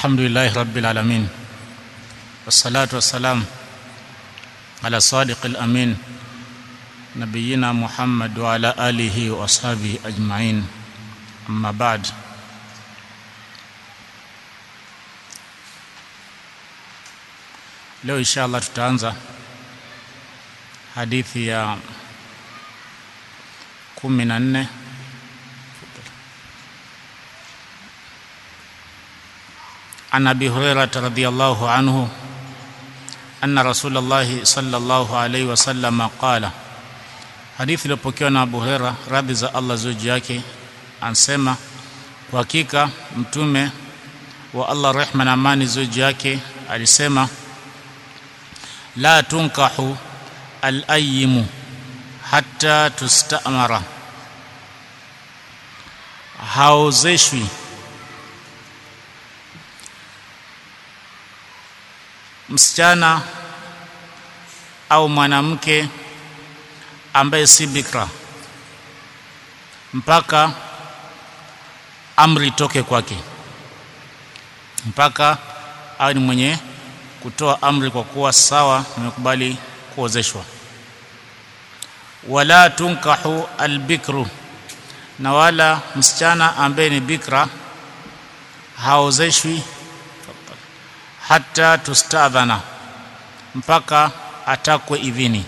الحمد لله رب العالمين والصلاة والسلام على صادق الأمين نبينا محمد وعلى آله وأصحابه أجمعين أما بعد leo insha allah tutaanza hadithi ya kumi na nne عن ابي هريره رضي الله عنه ان رسول الله صلى الله عليه وسلم قال hadithi iliyopokewa na abu huraira radhi za allah zuji yake ansema kwa hakika mtume wa allah rehma na amani zuji yake alisema la tunkahu alayimu hata tustamara haozeshwi msichana au mwanamke ambaye si bikra mpaka amri itoke kwake mpaka awe ni mwenye kutoa amri kwa kuwa sawa amekubali kuozeshwa wala tunkahu albikru na wala msichana ambaye ni bikra haozeshwi hata tustadhana mpaka atakwe idhini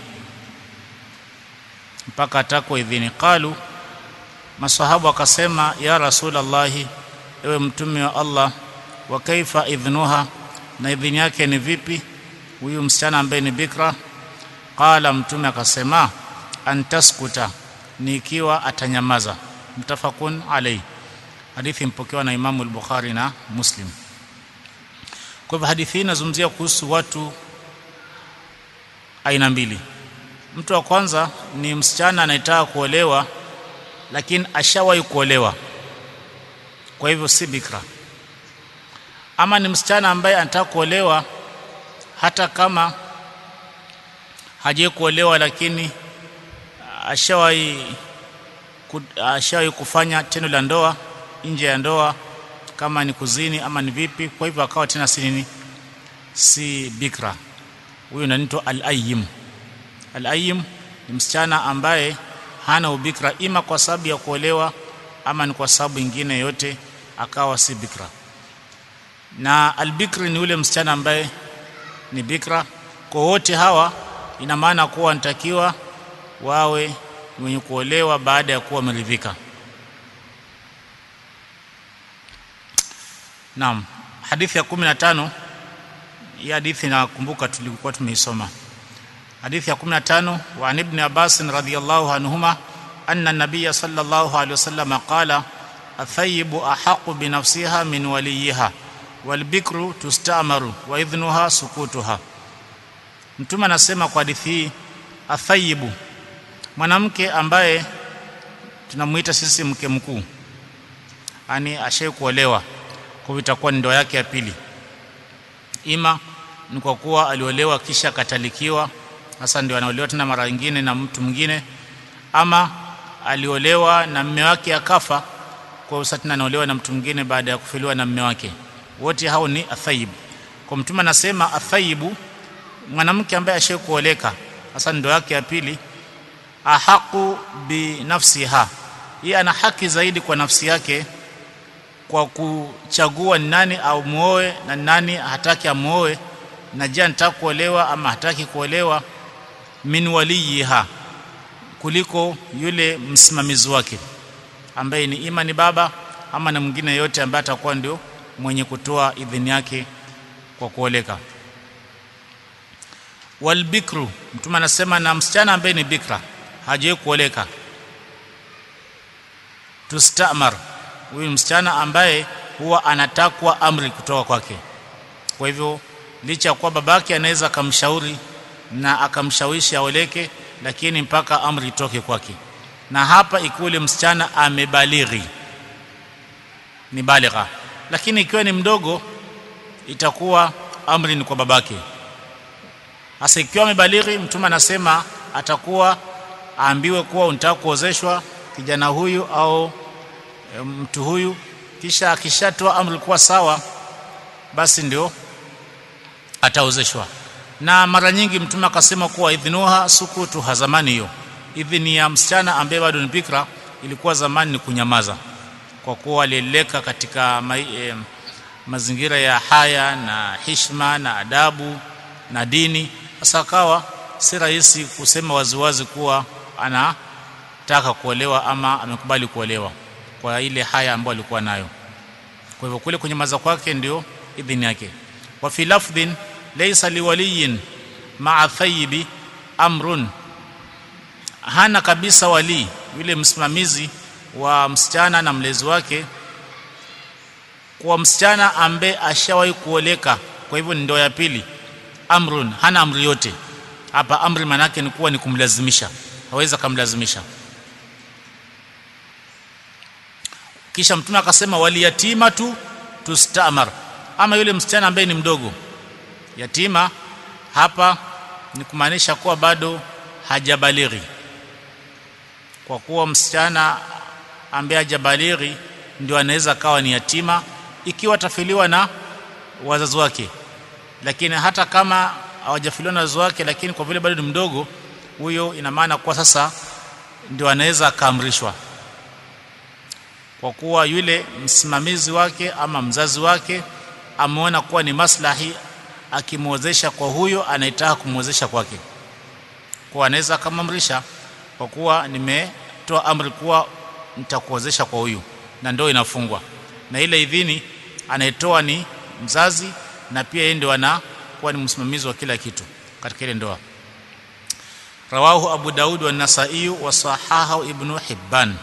mpaka atakwe idhini qalu masahabu akasema ya rasulallahi ewe mtume wa allah wa kaifa idhnuha na idhini yake ni vipi huyu msichana ambaye ni bikra qala mtume akasema antaskuta ni ikiwa atanyamaza mtafakun alai hadithi mpokewa na imamu al-bukhari na muslim kwa hivyo hadithi hii inazungumzia kuhusu watu aina mbili mtu wa kwanza ni msichana anayetaka kuolewa lakini ashawahi kuolewa kwa hivyo si bikra ama ni msichana ambaye anataka kuolewa hata kama hajawahi kuolewa lakini ashawahi ashawahi kufanya tendo la ndoa nje ya ndoa kama ni kuzini ama ni vipi kwa hivyo akawa tena si nini si bikra huyu anaitwa al-ayyim al-ayyim ni msichana ambaye hana ubikra ima kwa sababu ya kuolewa ama ni kwa sababu nyingine yote akawa si bikra na albikri ni ule msichana ambaye ni bikra kwa wote hawa ina maana kuwa wanatakiwa wawe wenye kuolewa baada ya kuwa wameridhika Naam hadithi ya 15 hii hadithi nakumbuka tulikuwa tumeisoma hadithi ya 15 wa ibn Abbas radhiyallahu anhuma anna nabiyya sallallahu alayhi wasallam qala athayibu ahaqu bi nafsiha min waliyiha walbikru tustamaru wa idhnuha sukutuha mtume anasema kwa hadithi hii athayibu mwanamke ambaye tunamuita sisi mke mkuu ani ashaye kuolewa kwa hivyo itakuwa ni ndoa yake ya pili ima ni kwa kuwa aliolewa kisha katalikiwa sasa ndio anaolewa tena mara nyingine na mtu mwingine ama aliolewa na mume wake akafa kwa hiyo tena anaolewa na mtu mwingine baada ya kufiliwa na mume wake wote hao ni athayib kwa mtume anasema athayibu mwanamke ambaye ashaye kuoleka sasa ndoa yake ya pili ahaqu bi nafsiha yeye ana haki zaidi kwa nafsi yake kwa kuchagua ni nani au muoe na nani hataki amuoe na je anataka kuolewa ama hataki kuolewa min waliyiha kuliko yule msimamizi wake ambaye ni ima ni baba ama na mwingine yote ambaye atakuwa ndio mwenye kutoa idhini yake kwa kuoleka walbikru mtume anasema na msichana ambaye ni bikra hajawahi kuoleka tustamar huyu msichana ambaye huwa anatakwa amri kutoka kwake kwa hivyo licha ya kuwa babake anaweza akamshauri na akamshawishi aoleke lakini mpaka amri itoke kwake na hapa ikule msichana amebalighi ni baligha lakini ikiwa ni mdogo itakuwa amri ni kwa babake hasa ikiwa amebalighi mtume anasema atakuwa aambiwe kuwa unataka kuozeshwa kijana huyu au mtu huyu kisha akishatoa amri kuwa sawa basi ndio ataozeshwa na mara nyingi mtume akasema kuwa idhinuha sukutu hazamani hiyo idhini ya msichana ambaye bado ni bikra ilikuwa zamani ni kunyamaza kwa kuwa alieleka katika ma, e, mazingira ya haya na hishma na adabu na dini sasa akawa si rahisi kusema waziwazi kuwa anataka kuolewa ama amekubali kuolewa kwa ile haya ambayo alikuwa nayo kwa hivyo kule kunyamaza kwake ndio idhini yake wa fi lafdhin laysa liwaliyin ma'a thayyibi amrun hana kabisa wali yule msimamizi wa msichana na mlezi wake kwa msichana ambaye ashawahi kuoleka kwa hivyo ni ndoa ya pili amrun hana amri yote hapa amri manake ni kuwa ni kumlazimisha hawezi kumlazimisha kisha mtume akasema waliyatima tu tustamar ama yule msichana ambaye ni mdogo yatima hapa ni kumaanisha kuwa bado hajabalighi kwa kuwa msichana ambaye hajabalighi ndio anaweza kawa ni yatima ikiwa atafiliwa na wazazi wake lakini hata kama hawajafiliwa na wazazi wake lakini kwa vile bado ni mdogo huyo ina maana kwa sasa ndio anaweza akaamrishwa kwa kuwa yule msimamizi wake ama mzazi wake ameona kuwa ni maslahi akimwozesha kwa huyo anayetaka kumwozesha kwake kwa anaweza akamamrisha kwa kuwa nimetoa amri kuwa nitakuozesha kwa huyu na ndio inafungwa na ile idhini anayetoa ni mzazi na pia yeye ndio anakuwa ni msimamizi wa kila kitu katika ile ndoa rawahu abu daud wa nasai wa sahahu ibn hibban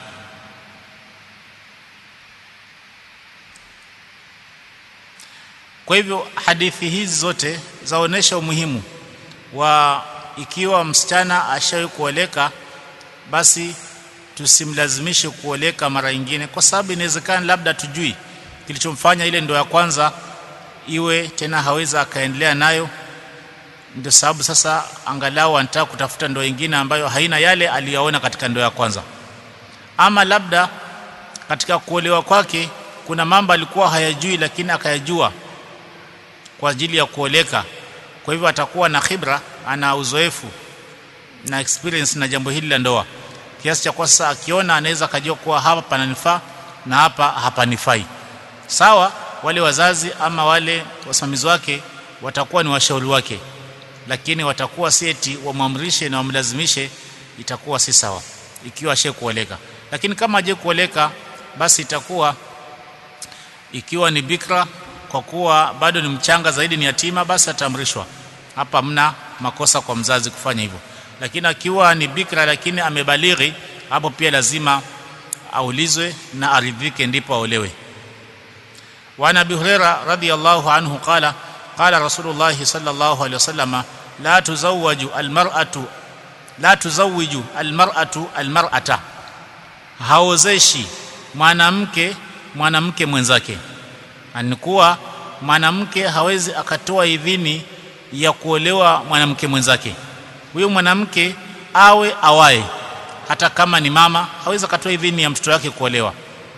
kwa hivyo hadithi hizi zote zaonesha umuhimu wa ikiwa msichana ashawahi kuoleka basi tusimlazimishe kuoleka mara nyingine kwa sababu inawezekana labda tujui kilichomfanya ile ndoa ya kwanza iwe tena haweza akaendelea nayo ndio sababu sasa angalau anataka kutafuta ndoa nyingine ambayo haina yale aliyaona katika ndoa ya kwanza ama labda katika kuolewa kwake kuna mambo alikuwa hayajui lakini akayajua kwa ajili ya kuoleka kwa hivyo atakuwa na khibra ana uzoefu na experience na jambo hili la ndoa kiasi cha kwa sasa akiona anaweza kujua kuwa hapa pananifaa na hapa hapanifai sawa wale wazazi ama wale wasimamizi wake watakuwa ni washauri wake lakini watakuwa si eti wamwamrishe na wamlazimishe itakuwa si sawa ikiwa ashe kuoleka lakini kama aje kuoleka basi itakuwa ikiwa ni bikra kwa kuwa bado ni mchanga zaidi ni yatima basi ataamrishwa hapa mna makosa kwa mzazi kufanya hivyo lakini akiwa ni bikra lakini amebalighi hapo pia lazima aulizwe na aridhike ndipo aolewe وعن ابي هريره رضي الله عنه قال قال رسول الله صلى الله عليه وسلم لا تزوج المراه لا تزوج المراه المراه haozeshi mwanamke mwanamke mwenzake anikuwa mwanamke hawezi akatoa idhini ya kuolewa mwanamke mwenzake huyo mwanamke awe awaye hata kama ni mama hawezi akatoa idhini ya mtoto wake kuolewa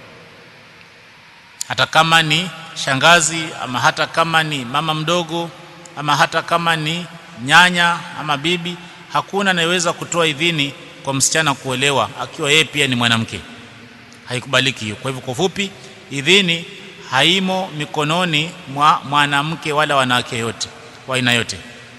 hata kama ni shangazi ama hata kama ni mama mdogo ama hata kama ni nyanya ama bibi hakuna anayeweza kutoa idhini kwa msichana kuolewa akiwa yeye pia ni mwanamke haikubaliki hiyo kwa hivyo kwa ufupi idhini haimo mikononi mwa mwanamke wala wanawake yote wa aina yote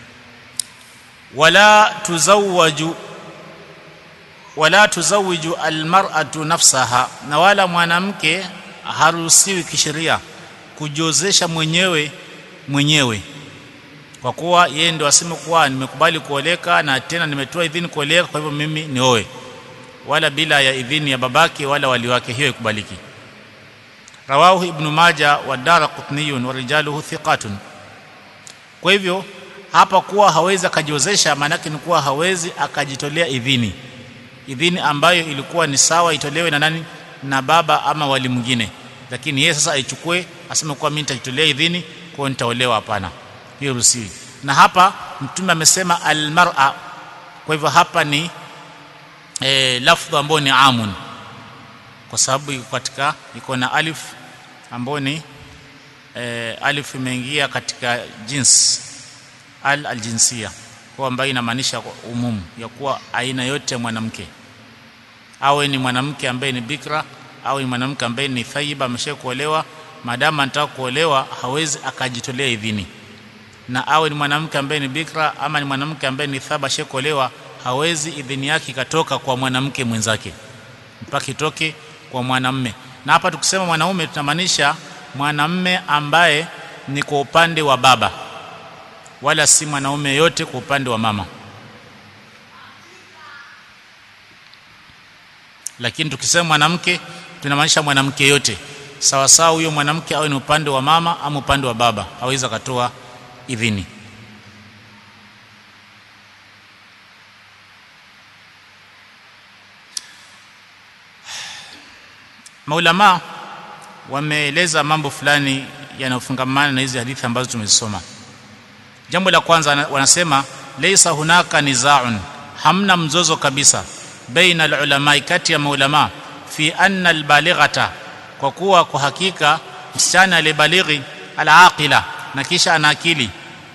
wala tuzawwaju wala tuzawiju almar'atu nafsaha na wala mwanamke haruhusiwi kisheria kujiozesha mwenyewe mwenyewe kwa kuwa yeye ndio aseme kuwa nimekubali kuoleka na tena nimetoa idhini kuoleka kwa hivyo mimi nioe wala bila ya idhini ya babake wala wali wake hiyo ikubaliki rawahu ibn maja wa daraqutni wa rijaluhu thiqatun kwa hivyo hapa kuwa hawezi akajiozesha maanake ni kuwa hawezi akajitolea idhini idhini ambayo ilikuwa ni sawa itolewe na nani na baba ama wali mwingine lakini yeye sasa aichukue aseme kuwa mimi nitajitolea idhini kwa nitaolewa hapana hiyo ruhusiwi na hapa mtume amesema almar'a kwa hivyo hapa ni e, lafdhu ambayo ni amun kwa sababu iko katika iko na alif ambayo ni e, alif imeingia katika jins al aljinsia kwa ambayo inamaanisha umumu ya kuwa aina yote ya mwanamke awe ni mwanamke ambaye ni bikra au ni mwanamke ambaye ni thaiba amesha kuolewa maadamu anataka kuolewa hawezi akajitolea idhini na awe ni mwanamke ambaye ni bikra ama ni mwanamke ambaye ni thaba shekolewa hawezi idhini yake ikatoka kwa mwanamke mwenzake mpaka itoke kwa mwanamme na hapa tukisema mwanaume tunamaanisha mwanamme ambaye ni kwa upande wa baba wala si mwanaume yote kwa upande wa mama lakini tukisema mwanamke tunamaanisha mwanamke yote sawa sawa huyo mwanamke awe ni upande wa mama ama upande wa baba hawezi akatoa idhini maulama wameeleza mambo fulani yanayofungamana na hizi hadithi ambazo tumezisoma jambo la kwanza wanasema laysa hunaka nizaun hamna mzozo kabisa baina alulama kati ya maulama fi anna albalighata kwa kuwa kwa hakika msichana aliyebalighi alaqila na kisha ana akili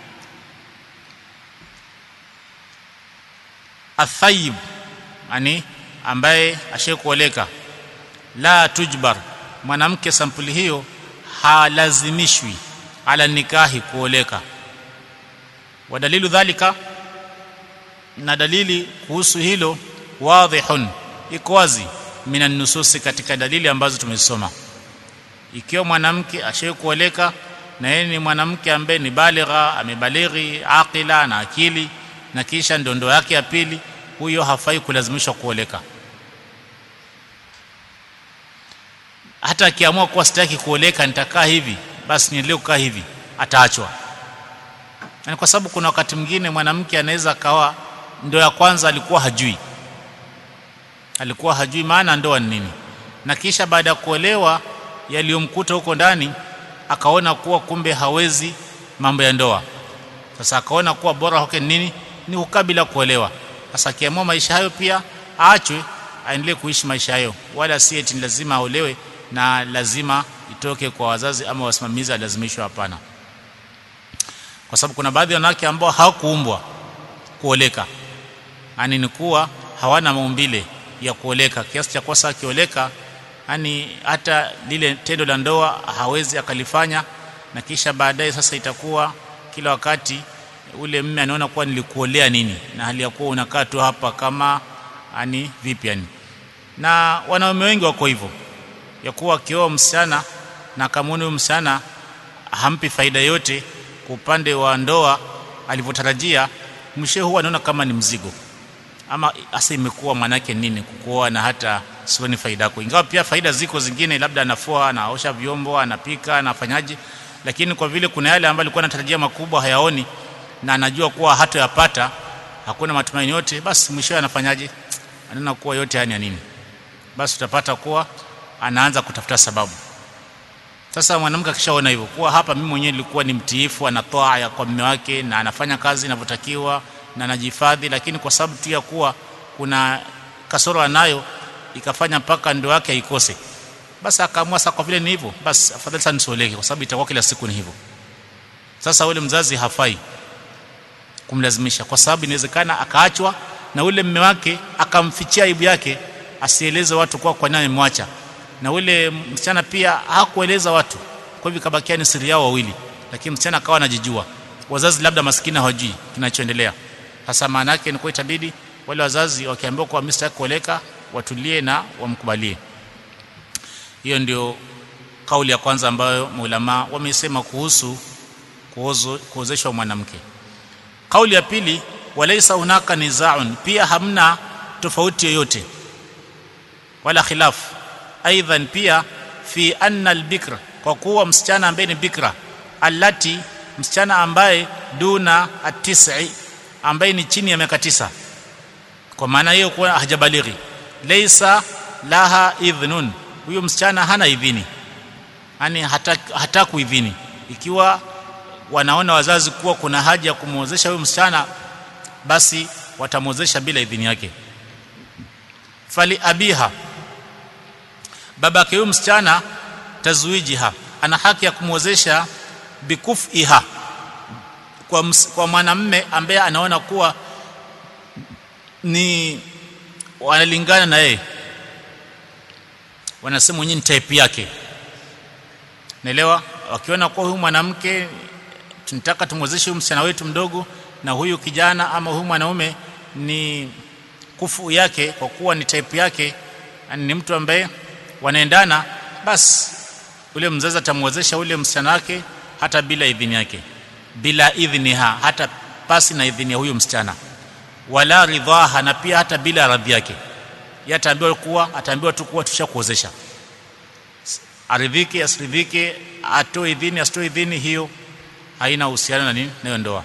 athayib yani ambaye ashekuoleka la tujbar mwanamke sampuli hiyo halazimishwi ala nikahi kuoleka wadalilu dhalika na dalili kuhusu hilo wadhihun iko wazi minan nususi katika dalili ambazo tumesoma ikiwa mwanamke ashayekuoleka na yeye ni mwanamke ambaye ni baligha amebalighi aqila na akili na kisha ndondo yake ya pili huyo hafai kulazimishwa kuoleka hata akiamua kuwa sitaki kuoleka nitakaa hivi basi niendelee kukaa hivi ataachwa yani kwa sababu kuna wakati mwingine mwanamke anaweza kawa ndoa ya kwanza alikuwa hajui alikuwa hajui maana ndoa ni nini na kisha baada ya kuolewa yaliyomkuta huko ndani akaona kuwa kumbe hawezi mambo ya ndoa sasa akaona kuwa bora hoke nini ni ukabila kuolewa sasa akiamua maisha hayo pia aachwe aendelee kuishi maisha hayo wala si eti lazima aolewe na lazima itoke kwa wazazi ama wasimamizi alazimishwa hapana kwa sababu kuna baadhi ya wanawake ambao hawakuumbwa kuoleka yani ni kuwa hawana maumbile ya kuoleka kiasi cha kosa akioleka yani hata lile tendo la ndoa hawezi akalifanya na kisha baadaye sasa itakuwa kila wakati ule mme anaona kuwa nilikuolea nini na hali ya kuwa unakaa tu hapa kama ani vipi yani na wanaume wengi wako hivyo ya kuwa akioa msichana na kamwoni huyo msichana hampi faida yote kwa upande wa ndoa alivyotarajia mwisho huwa anaona kama ni mzigo ama hasa imekuwa manake nini kukuoa na hata sioni faida yako ingawa pia faida ziko zingine labda anafua anaosha vyombo anapika anafanyaje lakini kwa vile kuna yale ambayo alikuwa anatarajia makubwa hayaoni na anajua kuwa hatoyapata hakuna matumaini yote basi mwisho anafanyaje anaona kuwa yote yani ya nini basi utapata kuwa anaanza kutafuta sababu sasa mwanamke akishaona hivyo kuwa hapa mimi mwenyewe nilikuwa ni mtiifu anatoa ya kwa mume wake na anafanya kazi inavyotakiwa na anajihifadhi lakini kwa sababu tu ya kuwa kuna kasoro anayo ikafanya mpaka ndoa yake aikose basi akaamua sasa kwa vile ni hivyo basi afadhali sana nisoleke kwa sababu itakuwa kila siku ni hivyo sasa ule mzazi hafai kumlazimisha kwa sababu inawezekana akaachwa na ule mume wake akamfichia aibu yake asieleze watu kwa kwa nini amemwacha na ule msichana pia hakueleza watu kwa hivyo kabakia ni siri yao wawili lakini msichana akawa anajijua wazazi labda maskini hawajui kinachoendelea hasa maana yake ni kwa itabidi wale wazazi wakiambiwa kwa mimi sitaki kuoleka watulie na wamkubalie hiyo ndio kauli ya kwanza ambayo maulama wamesema kuhusu kuozeshwa mwanamke kauli ya pili walaysa hunaka nizaun pia hamna tofauti yoyote wala khilafu aidan pia fi anna albikra kwa kuwa msichana ambaye ni bikra allati msichana ambaye duna atisi ambaye ni chini ya miaka tisa kwa maana hiyo kuwa hajabalighi laysa laha idhnun huyo msichana hana idhini yani hata, hata kuidhini ikiwa wanaona wazazi kuwa kuna haja ya kumwozesha huyo msichana basi watamwozesha bila idhini yake fali abiha babake huyo msichana tazwijiha ana haki ya kumwozesha bikufiha kwa, ms- kwa mwanamme ambaye anaona kuwa ni wanalingana na yeye wanasema mwenyewe ni type yake naelewa wakiona kuwa huyu mwanamke tunataka tumwezeshe huyu msichana wetu mdogo na huyu kijana ama huyu mwanaume ni kufu yake kwa kuwa ni type yake yani ni mtu ambaye wanaendana basi ule mzazi atamwezesha ule msichana wake hata bila idhini yake bila idhniha hata pasi na idhini ya huyo msichana wala ridhaha na pia hata bila radhi yake yeye ataambiwa kuwa ataambiwa tu kuwa tushakuozesha aridhike asiridhike atoe idhini asitoe idhini hiyo haina uhusiano na nini nayo ndoa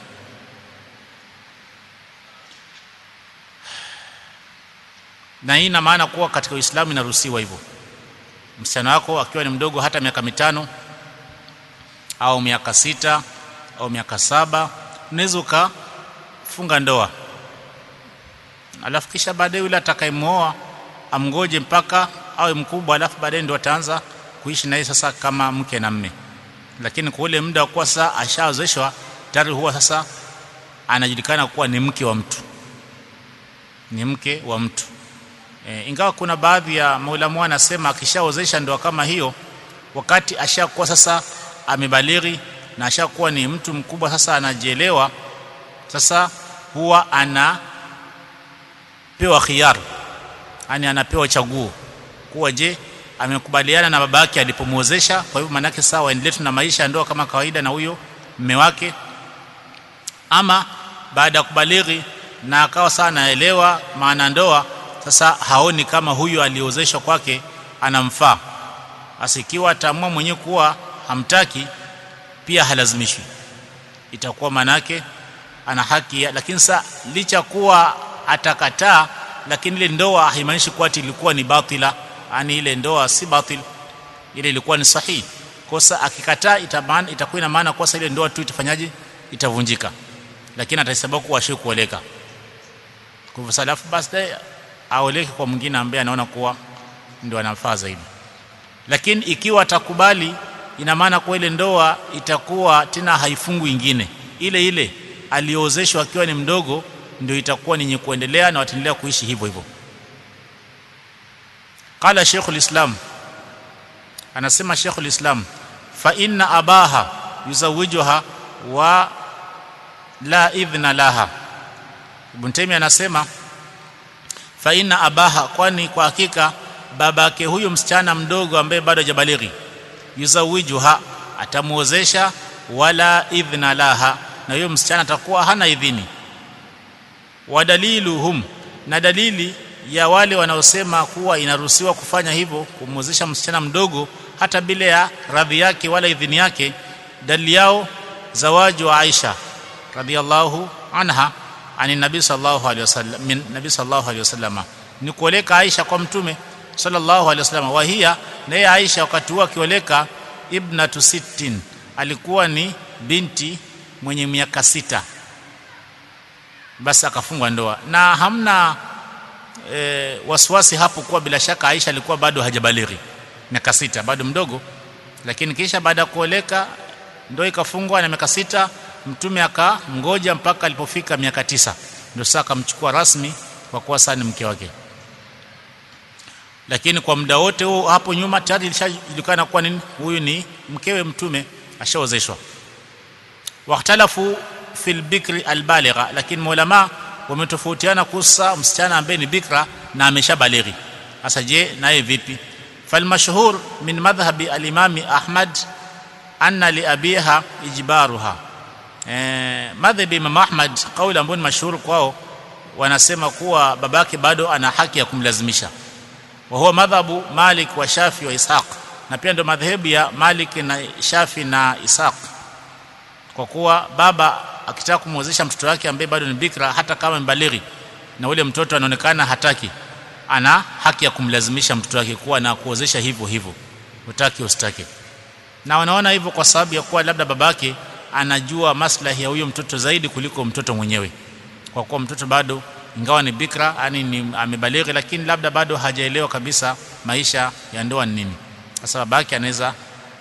na hii ina maana kuwa katika Uislamu inaruhusiwa hivyo msichana wako akiwa ni mdogo hata miaka mitano au miaka sita au miaka saba unaweza ukafunga ndoa alafu kisha baadaye yule atakayemwoa amgoje mpaka awe mkubwa alafu baadaye ndio ataanza kuishi naye sasa kama mke na mme lakini kwa ule muda wa kuwa sasa ashaozeshwa tayari huwa sasa anajulikana kuwa ni mke wa mtu ni mke wa mtu e, ingawa kuna baadhi ya maulamu anasema akishaozesha ndoa kama hiyo wakati ashakuwa sasa amebalighi na ashakuwa ni mtu mkubwa sasa anajielewa sasa huwa anapewa khiyar yani anapewa chaguo kuwa je amekubaliana na baba yake alipomwozesha kwa hivyo manake sawa waendelee tu na maisha ya ndoa kama kawaida na huyo mme wake ama baada ya kubalighi na akawa saa anaelewa maana ndoa sasa haoni kama huyo aliozeshwa kwake anamfaa asikiwa ataamua mwenyewe kuwa hamtaki pia halazimishwi itakuwa manake ana haki ya, lakini sa licha kuwa atakataa lakini ile ndoa haimaanishi kuwa ati ilikuwa ni batila yani ile ndoa si batil ile ilikuwa ni sahihi kosa akikataa itakuwa ina maana kosa ile ndoa tu itafanyaje itavunjika lakini atahesabiwa kuwa shi kuoleka kwa hivyo salafu basi aoleke kwa mwingine ambaye anaona kuwa ndio anafaa zaidi lakini ikiwa atakubali ina maana kwa ile ndoa itakuwa tena haifungu ingine ile ile aliozeshwa akiwa ni mdogo ndio itakuwa ni yenye kuendelea na wataendelea kuishi hivyo hivyo qala Sheikh islam anasema Sheikh islam fa inna abaha yuzawijuha wa la idhna laha Ibn Taymiyyah anasema fa inna abaha kwani kwa hakika babake huyo msichana mdogo ambaye bado hajabalighi yuzawijuha atamuozesha wala idhna laha na huyo msichana atakuwa hana idhini wadaliluhum na dalili ya wale wanaosema kuwa inaruhusiwa kufanya hivyo kumwezesha msichana mdogo hata bila ya radhi yake wala idhini yake dalili yao zawaji wa Aisha radhiallahu anha ani nabii sallallahu alaihi wasallam min nabii sallallahu alaihi wasallam ni kuoleka Aisha kwa mtume sallallahu alaihi wasallam wahia naye Aisha wakati huo akioleka ibnatu sittin alikuwa ni binti mwenye miaka sita basi akafungwa ndoa na hamna e, wasiwasi hapo kuwa bila shaka Aisha alikuwa bado hajabalighi miaka sita bado mdogo lakini kisha baada ya kuoleka ndoa ikafungwa na miaka sita mtume akamngoja mpaka alipofika miaka tisa ndio sasa akamchukua rasmi kwa kuwa sasa ni mke wake lakini kwa muda wote huo hapo nyuma tayari ilishajulikana kuwa nini huyu ni mkewe mtume ashaozeshwa wakhtalafu fil bikri albaligha lakini maulama wametofautiana kuhusu msichana ambaye ni bikra na ameshabalighi sasa je naye vipi falmashhur min madhhabi alimami ahmad anna liabiha ijbaruha eh madhhabi imam ahmad kauli ambayo ni mashuhuri kwao wanasema kuwa babake bado ana haki ya kumlazimisha wa huwa madhhabu malik wa shafi wa ishaq na pia ndio madhehebu ya malik na shafi na ishaq kwa kuwa baba akitaka kumwozesha mtoto wake ambaye bado ni bikra hata kama mbalighi na ule mtoto anaonekana hataki ana haki ya kumlazimisha mtoto wake kuwa na kuozesha hivyo hivyo utaki ustake na wanaona hivyo kwa sababu ya kuwa labda babake anajua maslahi ya huyo mtoto zaidi kuliko mtoto mwenyewe kwa kuwa mtoto bado ingawa ni bikra yani ni amebalighi lakini labda bado hajaelewa kabisa maisha ya ndoa ni nini sasa babake anaweza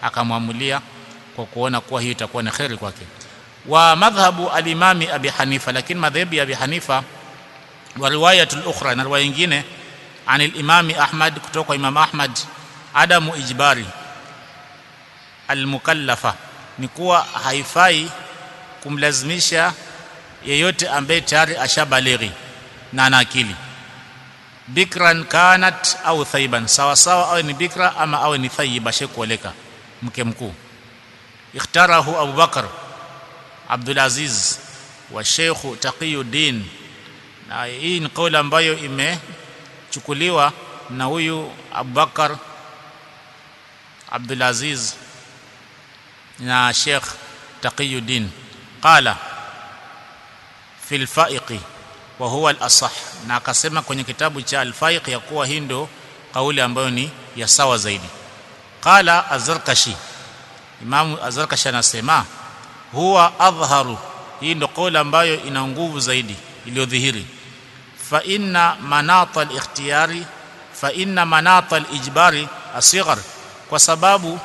akamwamulia kwa kuona kuwa hiyo itakuwa ni kheri kwake wa madhhabu alimami abi hanifa lakini madhhabi ya abi hanifa wa riwayatul ukhra na riwaya nyingine anil imami ahmad kutoka kwa imam ahmad adamu ijbari almukallafa ni kuwa haifai kumlazimisha yeyote ambaye tayari ashabalighi na ana akili bikran kanat au thaiban sawa sawa awe ni bikra ama awe ni thayiba shekuoleka mke mkuu ikhtarahu Abu Bakar Abdul Aziz wa Sheikh Taqiyuddin na hii ni kauli ambayo imechukuliwa na huyu Abu Bakar Abdul Aziz na Sheikh Taqiyuddin qala fi al-faiqi wa huwa al-asah na akasema kwenye kitabu cha al-faiq ya kuwa hii ndo kauli ambayo ni ya sawa zaidi qala az-zarkashi Imam az-zarkashi anasema huwa adhharu hii ndo kauli ambayo ina nguvu zaidi iliyodhihiri fa inna manata al-ikhtiyari fa inna manata al-ijbari asighar kwa sababu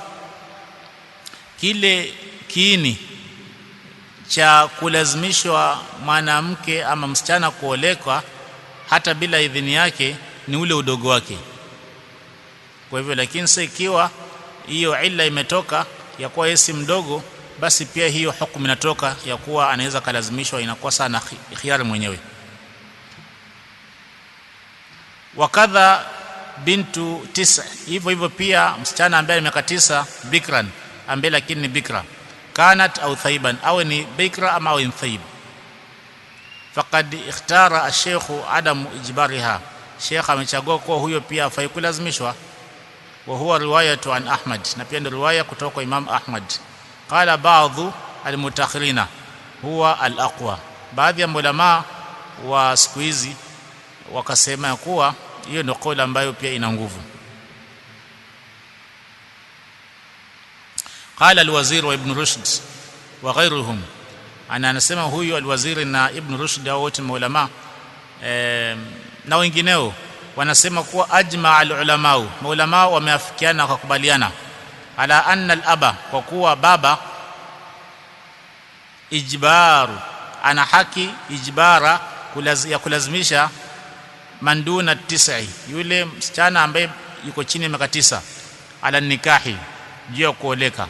kile kiini cha kulazimishwa mwanamke ama msichana kuolekwa hata bila idhini yake ni ule udogo wake kwa hivyo lakini sasa ikiwa hiyo illa imetoka ya kuwa yesi mdogo basi pia hiyo hukumu inatoka ya kuwa anaweza kalazimishwa inakuwa sana khiari mwenyewe wakadha bintu tisa hivyo hivyo pia msichana ambaye miaka tisa bikran ambaye lakini ni bikra kanat au thaiban awe ni bikra ama awe ni thaib faqad ikhtara ash-shaykh adam ijbariha sheikh amechagua kuwa huyo pia afai kulazimishwa wa huwa riwayatu an ahmad na pia ndio riwaya kutoka kwa imam ahmad qala ba'dhu al-mutakhirina huwa al-aqwa baadhi ya ulama wa siku hizi wakasema ya kuwa hiyo ndio kauli ambayo pia ina nguvu قال الوزير وابن رشد وغيرهم ana anasema huyu alwaziri na ibn rushd au wote maulama e, na wengineo wanasema kuwa ajma alulama maulama wameafikiana wakakubaliana ala anna alaba kwa kuwa baba ijbaru ana haki ijbara kulaz, ya kulazimisha manduna tis'i yule msichana ambaye yuko chini ya miaka tisa ala nikahi juu ya kuoleka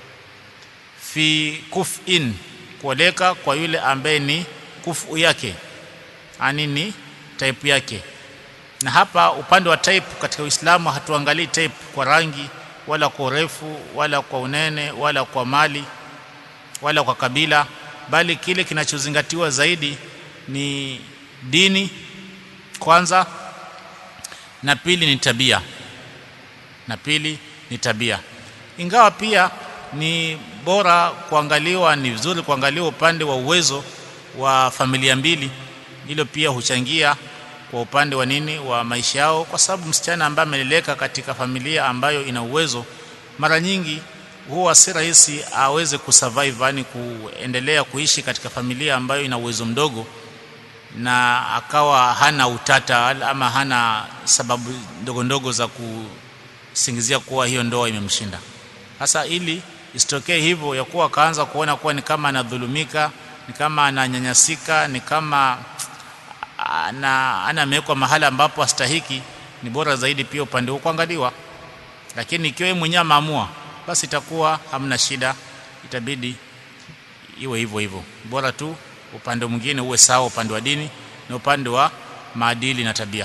fi kuf'in kuoleka kwa yule ambaye ni kufu yake ani ni type yake na hapa upande wa type katika Uislamu hatuangalii type kwa rangi wala kwa urefu wala kwa unene wala kwa mali wala kwa kabila bali kile kinachozingatiwa zaidi ni dini kwanza na pili ni tabia na pili ni tabia ingawa pia ni bora kuangaliwa ni vizuri kuangaliwa upande wa uwezo wa familia mbili hilo pia huchangia kwa upande wa nini wa maisha yao kwa sababu msichana ambaye ameleleka katika familia ambayo ina uwezo mara nyingi huwa si rahisi aweze kusurvive yani kuendelea kuishi katika familia ambayo ina uwezo mdogo na akawa hana utata ama hana sababu ndogo ndogo za kusingizia kuwa hiyo ndoa imemshinda sasa ili isitokee hivyo ya kuwa akaanza kuona kuwa ni kama anadhulumika ni kama ananyanyasika ni kama ana ana amewekwa mahala ambapo astahiki ni bora zaidi pia upande huo kuangaliwa lakini ikiwa yeye mwenyewe ameamua basi itakuwa hamna shida itabidi iwe hivyo hivyo bora tu upande mwingine uwe sawa upande wa dini na upande wa maadili na tabia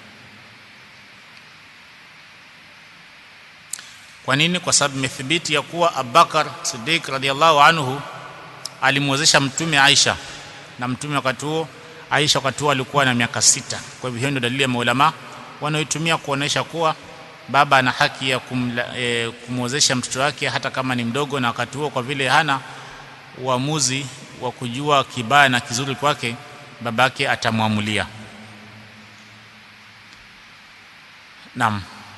kwa nini kwa sababu imethibiti ya kuwa Abubakar Siddiq radhiallahu anhu alimwezesha mtume Aisha na mtume wakati huo Aisha wakati huo alikuwa na miaka sita kwa hivyo hiyo ndio dalili ya maulama wanaoitumia kuonesha kuwa baba ana haki ya kumla, e, kumwezesha mtoto wake hata kama ni mdogo na wakati huo kwa vile hana uamuzi wa kujua kibaya na kizuri kwake babake atamwamulia Naam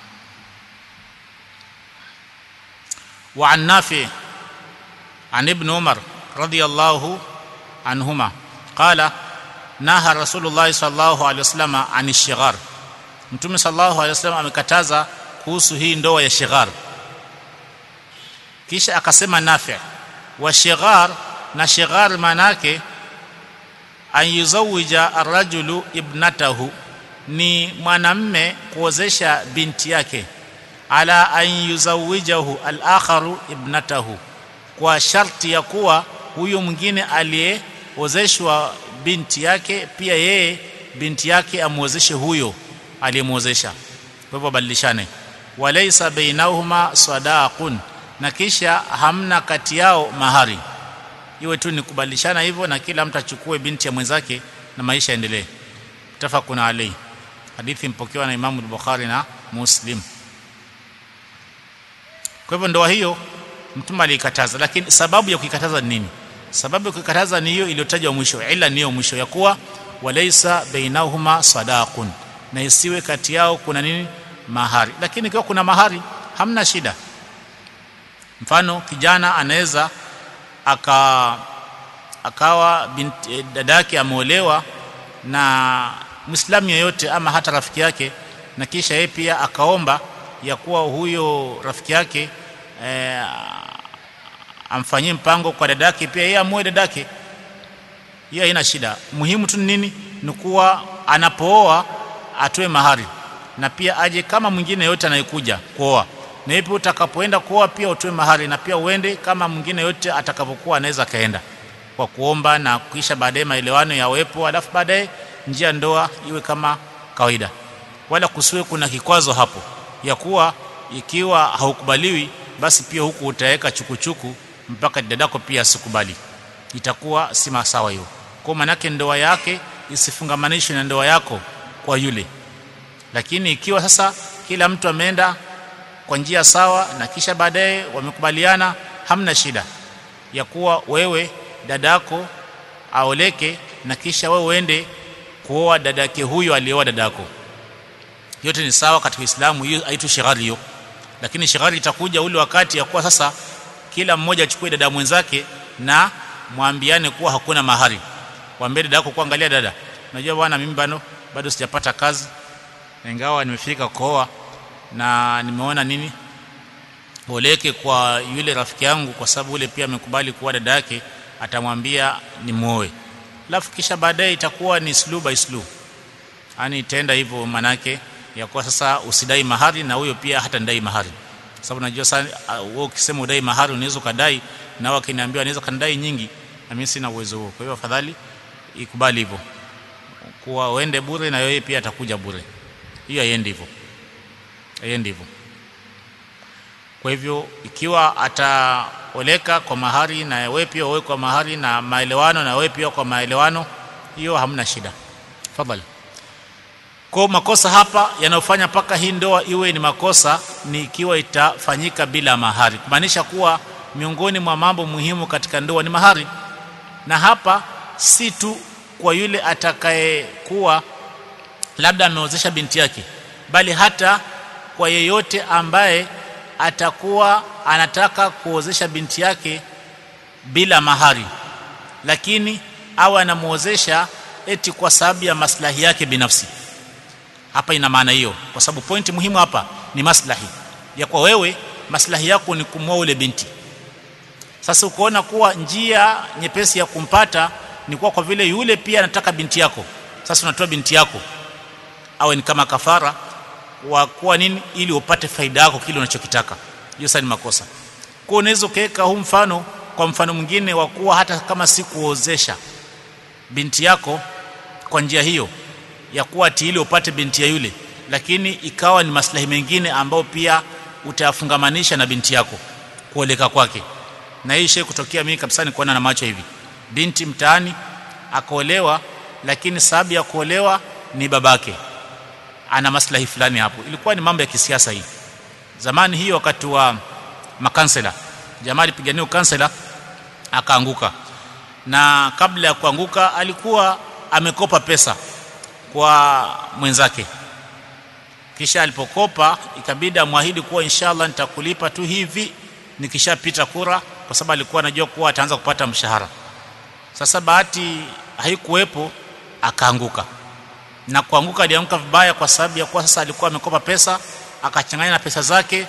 وعن نافع عن ابن عمر رضي الله عنهما قال نهى رسول الله صلى الله عليه وسلم عن الشغار mtume sallallahu alaihi wasallam amekataza kuhusu hii ndoa ya shighar kisha akasema nafi wa shighar na shighar manake an yuzawija arrajulu ibnatahu ni mwanamme kuozesha binti yake ala an yuzawijahu al-akharu ibnatahu kwa sharti ya kuwa huyo mwingine aliyeozeshwa binti yake pia yeye binti yake amwozeshe huyo aliyemwozesha kwa hivyo badilishane walaysa bainahuma sadaqun na kisha hamna kati yao mahari iwe tu ni kubadilishana hivyo na kila mtu achukue binti ya mwenzake na maisha yaendelee tafakuna alayhi hadithi mpokewa na Imamu Bukhari na Muslim kwa hivyo ndoa hiyo mtume alikataza lakini sababu ya kuikataza ni nini sababu ya kuikataza ni hiyo iliyotajwa mwisho ila niyo mwisho ya kuwa walaysa bainahuma sadaqun na isiwe kati yao kuna nini mahari lakini ikiwa kuna mahari hamna shida mfano kijana anaweza aka akawa binti, dadake ameolewa na Muislamu yeyote ama hata rafiki yake na kisha yeye pia akaomba ya kuwa huyo rafiki yake e, amfanyie mpango kwa dadake pia yeye amoe dadake hiyo haina shida muhimu tu nini ni kuwa anapooa atoe mahari na pia aje kama mwingine yote anayekuja kuoa na hivyo utakapoenda kuoa pia utoe mahari na pia uende kama mwingine yote atakapokuwa anaweza kaenda kwa kuomba na kisha baadaye maelewano yawepo alafu baadaye njia ndoa iwe kama kawaida wala kusiwe kuna kikwazo hapo ya kuwa ikiwa haukubaliwi basi pia huku utaweka chukuchuku mpaka dadako pia asikubali itakuwa si sawa hiyo kwa manake ndoa yake isifungamanishwe na ndoa yako kwa yule lakini ikiwa sasa kila mtu ameenda kwa njia sawa na kisha baadaye wamekubaliana hamna shida ya kuwa wewe dadako aoleke na kisha wewe uende kuoa dadake huyo alioa dadako yote ni sawa katika Uislamu hiyo haitu shighari hiyo lakini shighari itakuja ule wakati ya kuwa sasa kila mmoja achukue dada mwenzake na mwambiane kuwa hakuna mahari waambie dada yako kuangalia dada unajua bwana mimi bado bado sijapata kazi ingawa nimefika kuoa na nimeona nini oleke kwa yule rafiki yangu kwa sababu yule pia amekubali kuwa dada yake atamwambia ni muoe alafu kisha baadaye itakuwa ni slow by slow yani itaenda hivyo manake ya kuwa sasa usidai mahari na huyo pia hata ndai mahari sababu najua sana wewe ukisema udai mahari unaweza kadai na wao kiniambia anaweza kandai nyingi na mimi sina uwezo huo kwa hiyo afadhali ikubali hivyo kuwa uende bure na yeye pia atakuja bure hiyo haiendi hivyo haiendi hivyo kwa hivyo ikiwa ataoleka kwa mahari na wewe pia uwe kwa mahari na maelewano na wewe pia kwa maelewano hiyo hamna shida fadhali kwa makosa hapa yanayofanya paka hii ndoa iwe ni makosa ni ikiwa itafanyika bila mahari kumaanisha kuwa miongoni mwa mambo muhimu katika ndoa ni mahari na hapa si tu kwa yule atakayekuwa labda ameozesha binti yake bali hata kwa yeyote ambaye atakuwa anataka kuozesha binti yake bila mahari lakini au anamuozesha eti kwa sababu ya maslahi yake binafsi hapa ina maana hiyo kwa sababu pointi muhimu hapa ni maslahi ya kwa wewe maslahi yako ni kumwoa ule binti sasa ukoona kuwa njia nyepesi ya kumpata ni kuwa kwa vile yule pia anataka binti yako sasa unatoa binti yako awe ni kama kafara wa kuwa nini ili upate faida yako kile unachokitaka hiyo sasa ni makosa kwa unaweza kuweka huu mfano kwa mfano mwingine wa kuwa hata kama si kuozesha binti yako kwa njia hiyo ya kuwa ati ili upate binti ya yule lakini ikawa ni maslahi mengine ambayo pia utayafungamanisha na binti yako kuoleka kwake na hii shay kutokea mimi kabisa ni kuona na macho hivi binti mtaani akaolewa lakini sababu ya kuolewa ni babake ana maslahi fulani hapo ilikuwa ni mambo ya kisiasa hii zamani hiyo wakati wa makansela jamaa alipigania ukansela akaanguka na kabla ya kuanguka alikuwa amekopa pesa kwa mwenzake kisha alipokopa ikabidi amwahidi kuwa inshallah nitakulipa tu hivi nikishapita kura kwa sababu alikuwa anajua kuwa ataanza kupata mshahara sasa bahati haikuwepo akaanguka na kuanguka alianguka vibaya kwa sababu ya kuwa sasa alikuwa amekopa pesa akachanganya na pesa zake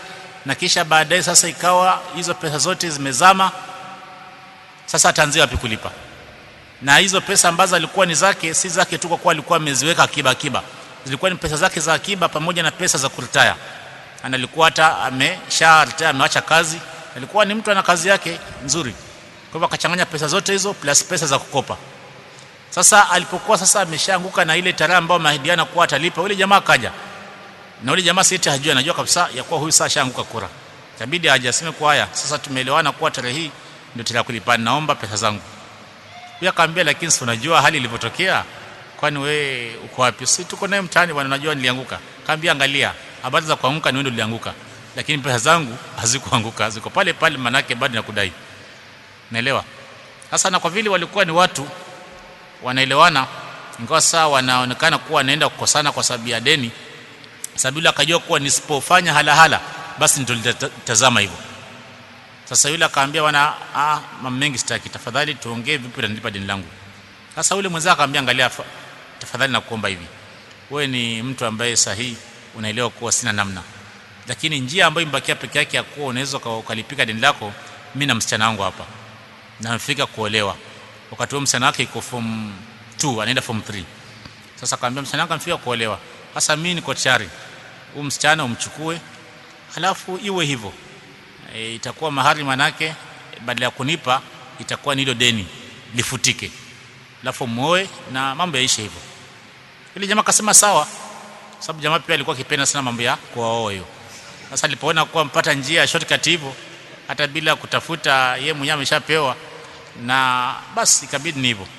na kisha baadaye sasa ikawa hizo pesa zote zimezama sasa ataanzia wapi kulipa na hizo pesa ambazo alikuwa ni zake si zake tu kwa kuwa alikuwa ameziweka akiba akiba zilikuwa ni pesa zake za akiba pamoja na pesa za kuritaya ana alikuwa hata amesha retire ameacha kazi alikuwa ni mtu ana kazi yake nzuri kwa hivyo akachanganya pesa zote hizo plus pesa za kukopa sasa alipokuwa sasa ameshaanguka na ile tarehe ambayo ameahidiana kuwa atalipa yule jamaa akaja na yule jamaa sisi hajui anajua kabisa ya kuwa huyu sasa ashaanguka kura itabidi aje aseme kwa haya sasa tumeelewana kuwa tarehe hii ndio tarehe kulipa naomba pesa zangu pia akaambia lakini si unajua hali ilivyotokea kwani we uko wapi si tuko naye mtaani bwana unajua nilianguka kaambia angalia habari za kuanguka ni wewe ndio ulianguka lakini pesa zangu hazikuanguka ziko pale pale manake bado nakudai naelewa sasa na kwa vile walikuwa ni watu wanaelewana ingawa saa wanaonekana kuwa wanaenda kukosana kwa sababu ya deni sababu yule akajua kuwa nisipofanya halahala basi ndio litazama hivyo sasa yule akaambia bwana ah mambo mengi sitaki tafadhali tuongee vipi utanilipa deni langu sasa yule mwenzake akamwambia angalia tafadhali nakuomba hivi wewe ni mtu ambaye sahihi unaelewa kuwa sina namna lakini njia ambayo imbakia peke yake ya kuwa unaweza ukalipika deni lako mimi na msichana wangu hapa na amefika kuolewa wakati huo msichana wake iko form 2 anaenda form 3 sasa akamwambia msichana wangu amefika kuolewa sasa mimi niko tayari huyu msichana umchukue halafu iwe hivyo e, itakuwa mahari manake badala ya kunipa itakuwa ni hilo deni lifutike alafu muoe na mambo yaishe hivyo ile jamaa akasema sawa sababu jamaa pia alikuwa akipenda sana mambo ya kuoa hiyo sasa alipoona kuwa mpata njia ya shortcut hivyo hata bila kutafuta ye mwenyewe ameshapewa na basi ikabidi ni hivyo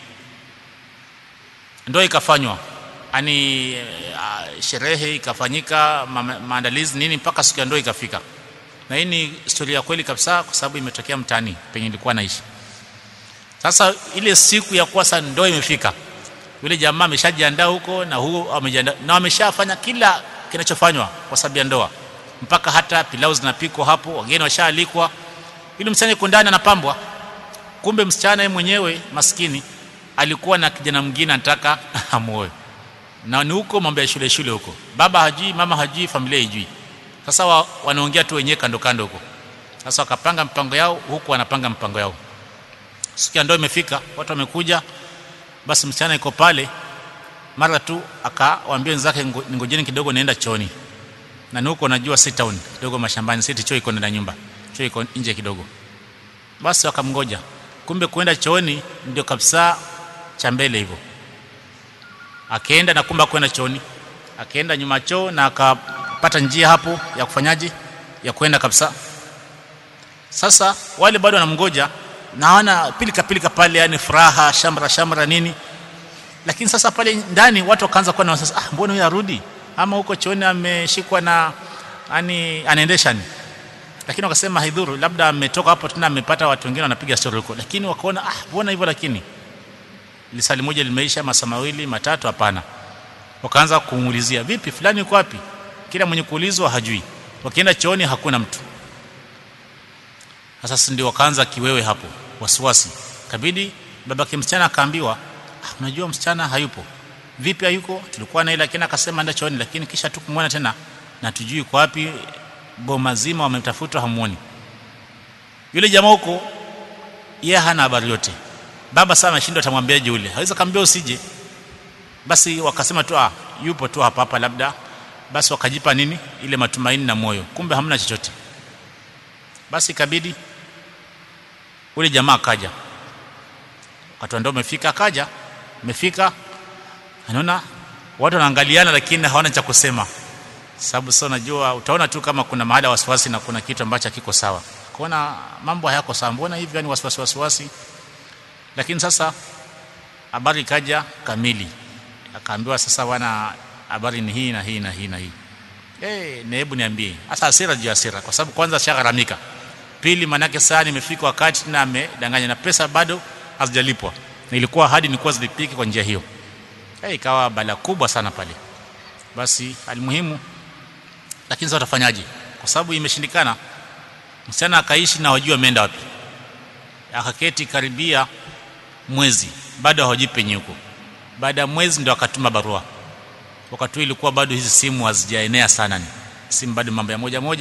ndio ikafanywa ani uh, sherehe ikafanyika ma maandalizi nini mpaka siku ya ndoa ikafika na hii ni historia ya kweli kabisa kwa sababu imetokea mtani penye nilikuwa naishi sasa ile siku ya kuwa sasa ndoa imefika yule jamaa ameshajiandaa huko na huo amejiandaa na ameshafanya kila kinachofanywa kwa sababu ya ndoa mpaka hata pilau zinapikwa hapo wageni washaalikwa yule msichana yuko ndani anapambwa kumbe msichana yeye mwenyewe maskini alikuwa na kijana mwingine anataka amuoe na ni huko mambo ya shule shule huko baba hajui mama hajui familia hijui sasa wa, wanaongea tu wenyewe kando kando huko sasa wakapanga mpango yao huku wanapanga mpango yao siku ya ndoa imefika watu wamekuja basi msichana iko pale mara tu akawaambia wenzake ngojeni kidogo naenda chooni na ni huko najua si town kidogo mashambani si choo iko ndani ya nyumba choo iko nje kidogo basi wakamgoja kumbe kuenda chooni ndio kabisa cha mbele hivyo akaenda na kumbe kwenda chooni akaenda nyuma choo na akapata njia hapo ya kufanyaje ya kwenda kabisa sasa wale bado wanamgoja na wana pilika pilika pale yani furaha shamra shamra nini lakini sasa pale ndani watu wakaanza kuwa na sasa ah mbona huyu arudi ama huko chooni ameshikwa na yani anaendesha ni lakini wakasema haidhuru labda ametoka hapo tena amepata watu wengine wanapiga story huko lakini wakaona ah mbona hivyo lakini lisali moja limeisha masaa mawili matatu hapana wakaanza kumuulizia vipi fulani yuko wapi kila mwenye kuulizwa hajui wakienda chooni hakuna mtu sasa ndio wakaanza kiwewe hapo wasiwasi kabidi babake msichana akaambiwa ah, unajua msichana hayupo vipi hayuko tulikuwa naye lakini akasema enda chooni lakini kisha tu kumwona tena na tujui kwa wapi boma zima wametafuta hamuoni yule jamaa huko yeye hana habari yote baba sana ameshindwa atamwambiaje yule hawezi kaambia usije basi wakasema tu ah yupo tu hapa hapa labda basi wakajipa nini ile matumaini na moyo kumbe hamna chochote basi ikabidi ule jamaa akaja wakati ndio umefika akaja umefika anaona watu wanaangaliana lakini hawana cha kusema sababu sasa unajua utaona tu kama kuna mahali wasiwasi na kuna kitu ambacho kiko sawa kuona mambo hayako sawa mbona hivi yani wasiwasi wasiwasi lakini sasa habari ikaja kamili akaambiwa sasa wana habari ni hii na hii na hii na hii eh hey, hebu niambie hasa hasira juu hasira kwa sababu kwanza shagharamika pili manake saa nimefika wakati na amedanganya na pesa bado hazijalipwa nilikuwa hadi nilikuwa zilipiki kwa njia hiyo hey, ikawa bala kubwa sana pale basi almuhimu lakini sasa watafanyaje kwa sababu imeshindikana msichana akaishi na wajua ameenda wapi akaketi karibia mwezi bado hawajui penye huko baada ya mwezi ndio akatuma barua wakati ilikuwa bado hizi simu hazijaenea sana ni simu bado mambo ya moja moja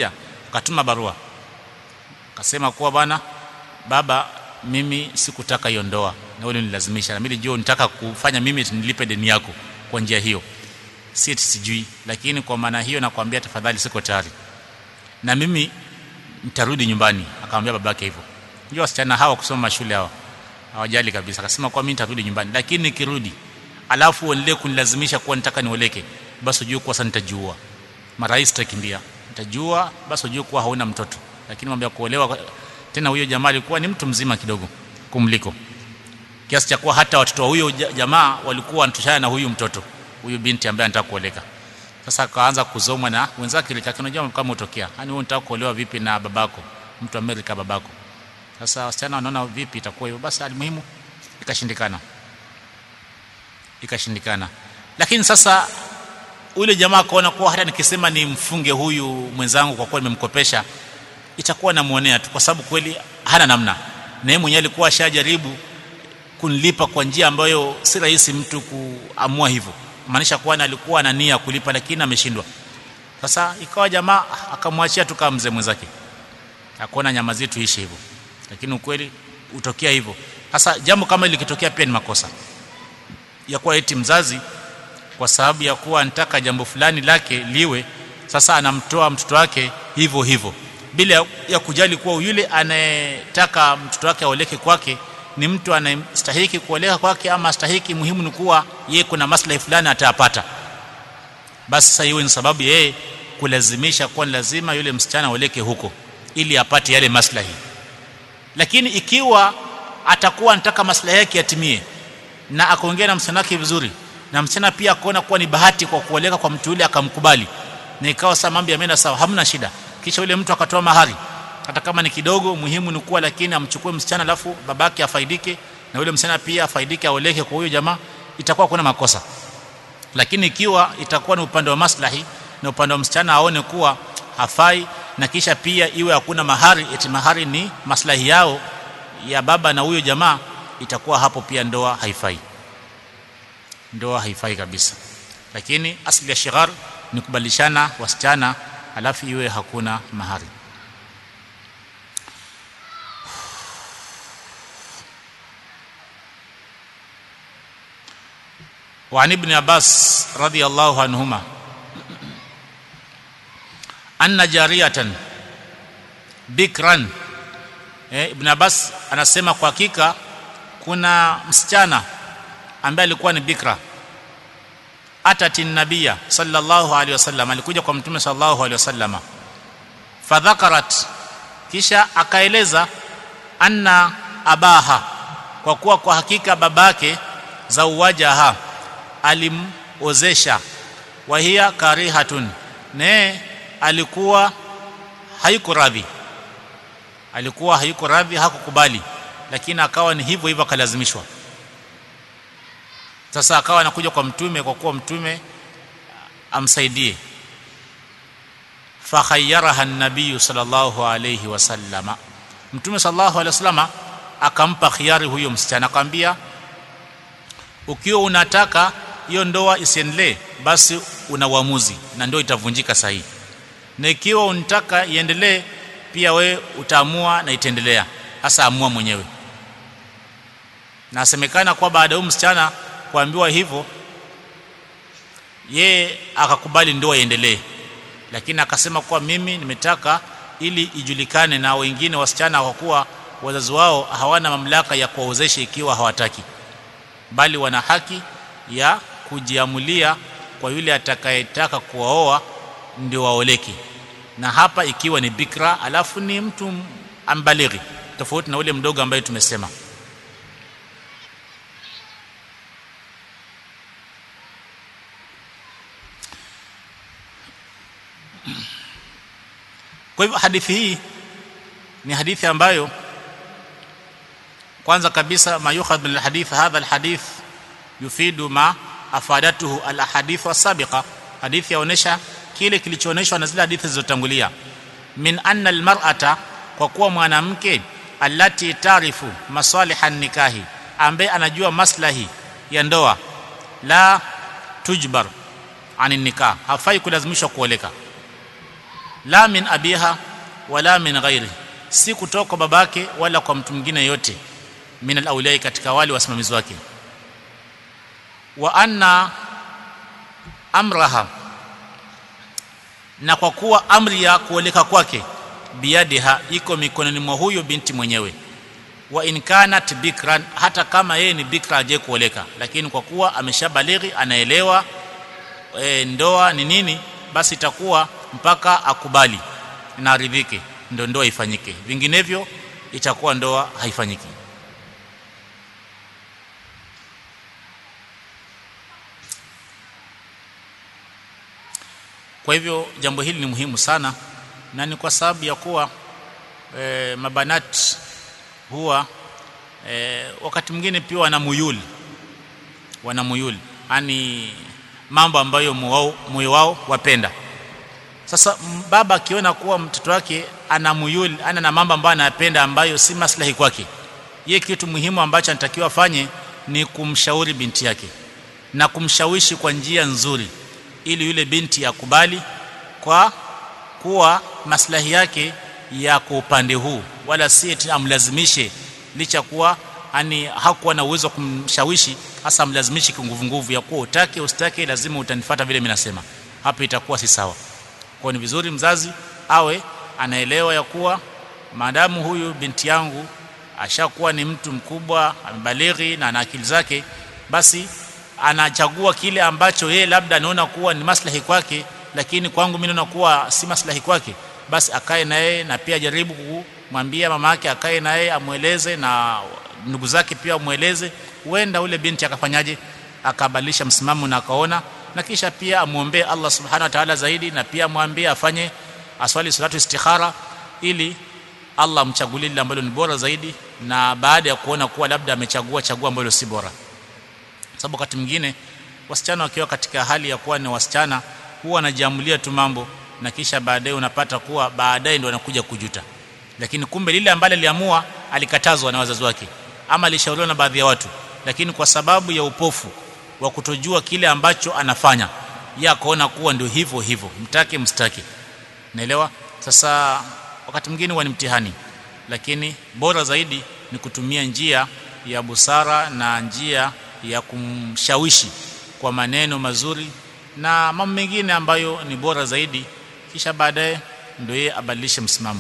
akatuma barua akasema kuwa bwana baba mimi sikutaka hiyo ndoa na wewe unilazimisha na mimi ndio nitaka kufanya mimi nilipe deni yako kwa njia hiyo si sijui lakini kwa maana hiyo nakwambia tafadhali siko tayari na mimi nitarudi nyumbani akamwambia babake hivyo unajua wasichana hawa kusoma shule hawa hawajali kabisa akasema kwa mimi nitarudi nyumbani lakini nikirudi alafu uendelee kunilazimisha kuwa nitaka nioleke basi ujue kuwa sasa nitajua marais takimbia nitajua basi ujue kuwa hauna mtoto lakini mambo ya kuolewa tena huyo jamaa alikuwa ni mtu mzima kidogo kumliko kiasi cha kuwa hata watoto wa huyo jamaa walikuwa wanatoshana na huyu mtoto huyu binti ambaye anataka kuoleka sasa akaanza kuzomwa na wenzake ile kaka unajua kama utokea yani wewe unataka kuolewa vipi na babako mtu Amerika babako sasa wasichana wanaona vipi itakuwa hivyo basi alimuhimu ikashindikana ikashindikana lakini sasa yule jamaa akaona kuwa hata nikisema ni mfunge huyu mwenzangu kwa kuwa nimemkopesha itakuwa namuonea tu kwa sababu kweli hana namna na yeye mwenyewe alikuwa ashajaribu kunilipa kwa njia ambayo si rahisi mtu kuamua hivyo maanisha kuwa alikuwa na nia kulipa lakini ameshindwa sasa ikawa jamaa akamwachia tu kama mzee mwenzake akaona nyama zetu ishi hivyo lakini ukweli utokea hivyo sasa jambo kama likitokea pia ni makosa ya kuwa eti mzazi kwa sababu ya kuwa anataka jambo fulani lake liwe sasa anamtoa mtoto wake hivyo hivyo bila ya kujali kuwa yule anayetaka mtoto wake aoleke kwake ni mtu anayestahiki kuoleka kwake ama stahiki muhimu ni kuwa yeye kuna maslahi fulani atayapata basi sasa hiyo ni sababu yeye kulazimisha kuwa lazima yule msichana aoleke huko ili apate yale maslahi lakini ikiwa atakuwa anataka maslahi yake yatimie na akaongea na msichana wake vizuri na msichana pia akaona kuwa ni bahati kwa kuoleka kwa mtu yule akamkubali na ikawa sasa mambo yameenda sawa hamna shida kisha yule mtu akatoa mahari hata kama ni kidogo muhimu ni kuwa lakini amchukue msichana alafu babake afaidike na yule msichana pia afaidike aoleke kwa huyo jamaa itakuwa kuna makosa lakini ikiwa itakuwa ni upande wa maslahi na upande wa msichana aone kuwa hafai na kisha pia iwe hakuna mahari eti mahari ni maslahi yao ya baba na huyo jamaa itakuwa hapo pia ndoa haifai ndoa haifai kabisa lakini asli ya shighar ni kubadilishana wasichana alafu iwe hakuna mahari وعن ابن عباس رضي الله عنهما أن جارية بكرا eh, Ibn Abbas anasema kwa hakika kuna msichana ambaye alikuwa ni bikra atati nabia sallallahu alaihi wasallam alikuja kwa mtume sallallahu alaihi wasallam fadhakarat kisha akaeleza anna abaha kwa kuwa kwa hakika babake zauwajaha alimozesha wahia karihatun ne alikuwa hayuko radhi alikuwa hayuko radhi hakukubali lakini akawa ni hivyo hivyo akalazimishwa sasa akawa anakuja kwa mtume kwa kuwa mtume amsaidie fakhayyaraha an-nabiy sallallahu alayhi wasallama mtume sallallahu alayhi wasallama akampa khiari huyo msichana akamwambia ukiwa unataka hiyo ndoa isiendelee basi una uamuzi na ndoa itavunjika sahihi na ikiwa unataka iendelee pia we utaamua na itaendelea hasa amua mwenyewe na asemekana kwa baada ya msichana kuambiwa hivyo ye akakubali ndoa iendelee lakini akasema kuwa mimi nimetaka ili ijulikane na wengine wasichana kwa kuwa wazazi wao hawana mamlaka ya kuwaozesha ikiwa hawataki bali wana haki ya kujiamulia kwa yule atakayetaka kuwaoa ndio waoleki na hapa ikiwa ni bikra alafu ni mtu ambalighi tofauti na ule mdogo ambaye tumesema kwa hivyo hadithi hii ni hadithi ambayo kwanza kabisa ma yukhadh bil hadith hadha al hadith yufidu ma afadatuhu al ahadith wasabiqa hadithi yaonesha kile kilichooneshwa na zile hadithi zilizotangulia min anna al mar'ata kwa kuwa mwanamke allati tarifu masalihan nikahi ambaye anajua maslahi ya ndoa la tujbar anin nikah hafai kulazimishwa kuoleka la min abiha wala min ghairi si kutoka kwa babake wala kwa mtu mwingine yote min alawliyai katika wale wasimamizi wake wa anna amraha na kwa kuwa amri ya kuoleka kwake biyadiha iko mikononi mwa huyo binti mwenyewe wa in kanat bikran hata kama yeye ni bikra aje kuoleka lakini kwa kuwa ameshabalighi anaelewa e, ndoa ni nini basi itakuwa mpaka akubali na aridhike ndio ndoa ifanyike vinginevyo itakuwa ndoa haifanyiki kwa hivyo jambo hili ni muhimu sana na ni kwa sababu ya kuwa e, mabanati huwa e, wakati mwingine pia wana muyuli wana muyuli yani mambo ambayo moyo wao wapenda sasa baba akiona kuwa mtoto wake ana muyuli ana na mambo ambayo anayapenda ambayo si maslahi kwake yeye kitu muhimu ambacho anatakiwa afanye ni kumshauri binti yake na kumshawishi kwa njia nzuri ili yule binti akubali kwa kuwa maslahi yake yako upande huu wala si eti amlazimishe licha kuwa ani hakuwa na uwezo wa kumshawishi hasa amlazimishi kinguvu nguvu ya kuwa utake usitake lazima utanifuata vile mimi nasema hapa itakuwa si sawa kwa ni vizuri mzazi awe anaelewa ya kuwa maadamu huyu binti yangu ashakuwa ni mtu mkubwa amebalighi na ana akili zake basi anachagua kile ambacho yeye labda anaona kuwa ni maslahi kwake lakini kwangu mimi naona kuwa si maslahi kwake basi akae na yeye na pia jaribu kumwambia mama yake akae na yeye amweleze na ndugu zake pia amweleze huenda ule binti akafanyaje akabadilisha msimamo na akaona na kisha pia amwombee Allah subhanahu wa ta'ala zaidi na pia amwambie afanye aswali salatu istikhara ili Allah amchagulie lile ambalo ni bora zaidi na baada ya kuona kuwa labda amechagua chagua ambalo si bora sababu wakati mwingine wasichana wakiwa katika hali ya kuwa ni wasichana huwa wanajiamulia tu mambo na kisha baadaye unapata kuwa baadaye ndio wanakuja kujuta lakini kumbe lile ambalo aliamua alikatazwa na wazazi wake ama alishauriwa na baadhi ya watu lakini kwa sababu ya upofu wa kutojua kile ambacho anafanya ya kuona kuwa ndio hivyo hivyo mtake mstaki naelewa sasa wakati mwingine huwa ni mtihani lakini bora zaidi ni kutumia njia ya busara na njia ya kumshawishi kwa maneno mazuri na mambo mengine ambayo ni bora zaidi kisha baadaye ndio yeye abadilishe msimamo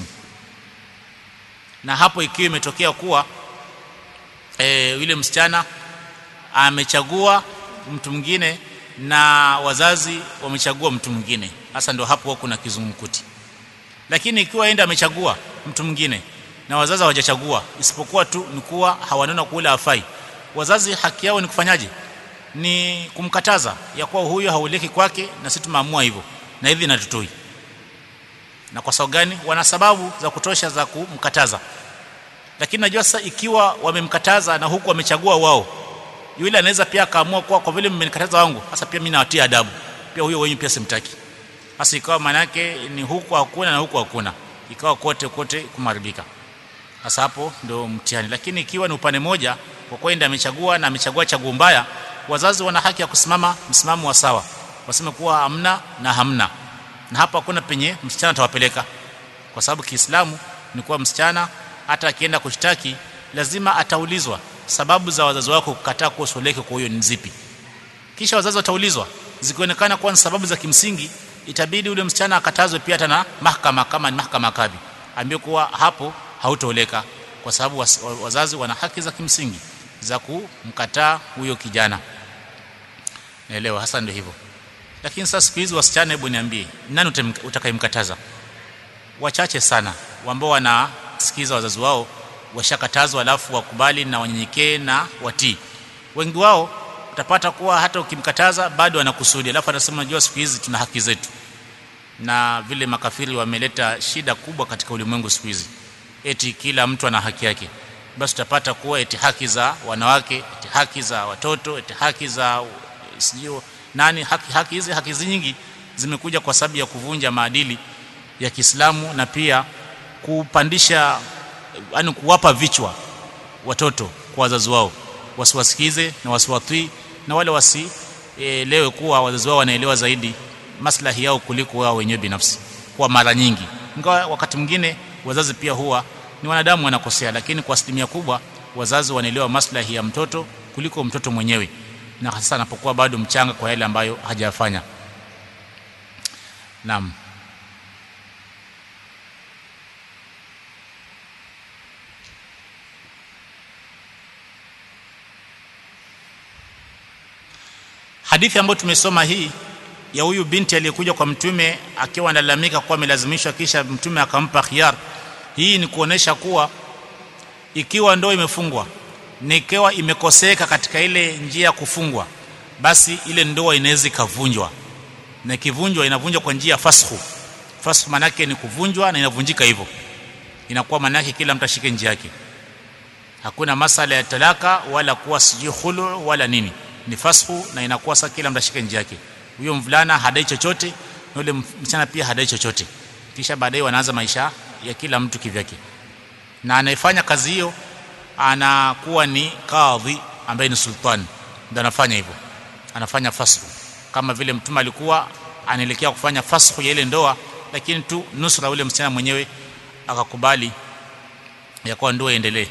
na hapo ikiwa imetokea kuwa e, yule msichana amechagua mtu mwingine na wazazi wamechagua mtu mwingine hasa ndio hapo kuna kizungumkuti lakini ikiwa enda amechagua mtu mwingine na wazazi hawajachagua isipokuwa tu ni kuwa hawanona kula afai wazazi haki yao ni kufanyaje ni kumkataza ya kuwa huyo hauleki kwake na sisi tumeamua hivyo na hivi natutoi na kwa sababu gani wana sababu za kutosha za kumkataza lakini najua sasa ikiwa wamemkataza na huku wamechagua wao yule anaweza pia akaamua kwa kwa vile mmenikataza wangu sasa pia mimi nawatia adabu pia huyo wenyu pia simtaki sasa ikawa maana yake ni huku hakuna na huku hakuna ikawa kote kote kumaribika sasa hapo ndio mtihani lakini ikiwa ni upande moja kwa kwenda amechagua na amechagua chaguo mbaya wazazi wana haki ya kusimama msimamo wa sawa waseme kuwa hamna na hamna na hapa hakuna penye msichana atawapeleka kwa sababu Kiislamu ni kuwa msichana hata akienda kushtaki lazima ataulizwa sababu za wazazi wako kukataa kuwa usoleke kwa huyo ni zipi kisha wazazi wataulizwa zikionekana kuwa ni sababu za kimsingi itabidi ule msichana akatazwe pia hata na mahakama kama ni mahakama kadhi ambie kuwa hapo hautaoleka kwa sababu wazazi wana haki za kimsingi za kumkataa huyo kijana naelewa hasa ndio hivyo lakini sasa siku hizi wasichana hebu niambie nani utakayemkataza wachache sana ambao wanasikiza wazazi wao washakatazwa alafu wakubali na wanyenyekee na watii wengi wao utapata kuwa hata ukimkataza bado anakusudi alafu anasema najua siku hizi tuna haki zetu na vile makafiri wameleta shida kubwa katika ulimwengu siku hizi eti kila mtu ana haki yake basi utapata kuwa eti haki za wanawake eti haki za watoto eti haki za sijui nani haki haki hizi haki nyingi zimekuja kwa sababu ya kuvunja maadili ya Kiislamu na pia kupandisha yani kuwapa vichwa watoto kwa wazazi wao wasiwasikize na wasiwatii na wale wasielewe kuwa wazazi wao wanaelewa zaidi maslahi yao kuliko wao wenyewe binafsi kwa mara nyingi ingawa wakati mwingine wazazi pia huwa ni wanadamu wanakosea lakini kwa asilimia kubwa wazazi wanaelewa maslahi ya mtoto kuliko mtoto mwenyewe na hasa anapokuwa bado mchanga kwa yale ambayo hajafanya naam hadithi ambayo tumesoma hii ya huyu binti aliyekuja kwa mtume akiwa analalamika kuwa amelazimishwa kisha mtume akampa khiyar hii ni kuonesha kuwa ikiwa ndoa imefungwa na ikiwa imekoseka katika ile njia ya kufungwa basi ile ndoa inaweza ikavunjwa na ikivunjwa inavunjwa kwa njia ya fashu fashu manake ni kuvunjwa na inavunjika hivyo inakuwa manake kila mtu ashike njia yake hakuna masala ya talaka wala kuwa sijui khulu wala nini ni fashu na inakuwa sasa kila mtu ashike njia yake huyo mvulana hadai chochote na yule msichana pia hadai chochote kisha baadaye wanaanza maisha ya kila mtu kivyake na anayefanya kazi hiyo anakuwa ni kadhi ambaye ni sultan ndio anafanya hivyo anafanya fashu kama vile mtume alikuwa anaelekea kufanya fashu ya ile ndoa lakini tu nusra ule msichana mwenyewe akakubali ya kuwa ndoa iendelee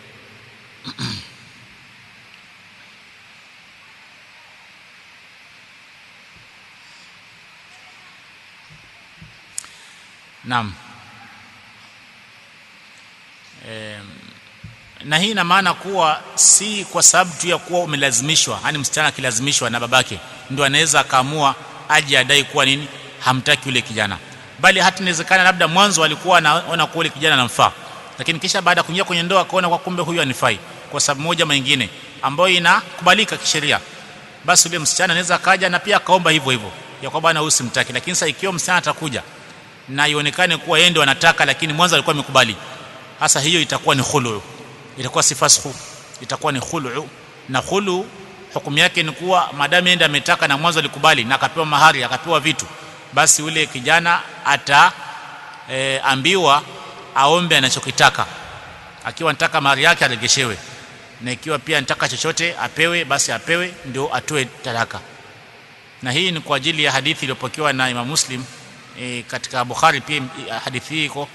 Naam. E, na hii ina maana kuwa si kwa sababu tu ya kuwa umelazimishwa, yani msichana akilazimishwa na babake ndio anaweza akaamua aje adai kuwa nini hamtaki yule kijana, bali hata inawezekana labda mwanzo alikuwa anaona kuwa yule kijana anamfaa, lakini kisha baada ya kuingia kwenye ndoa akaona kwa kumbe huyu anifai kwa sababu moja ama nyingine ambayo inakubalika kisheria, basi yule msichana anaweza akaja na pia akaomba hivyo hivyo ya kwamba bwana huyu simtaki. Lakini sasa ikiwa msichana atakuja na ionekane kuwa yeye ndio anataka lakini mwanzo alikuwa amekubali hasa hiyo itakuwa ni khulu itakuwa si faskhu itakuwa ni khulu na khulu hukumu yake ni kuwa madamu yeye ametaka na mwanzo alikubali na akapewa mahari akapewa vitu basi ule kijana ata e, ambiwa aombe anachokitaka akiwa anataka mahari yake aregeshewe na ikiwa pia anataka chochote apewe basi apewe ndio atoe talaka na hii ni kwa ajili ya hadithi iliyopokewa na Imam Muslim e, katika Bukhari pia hadithi hii iko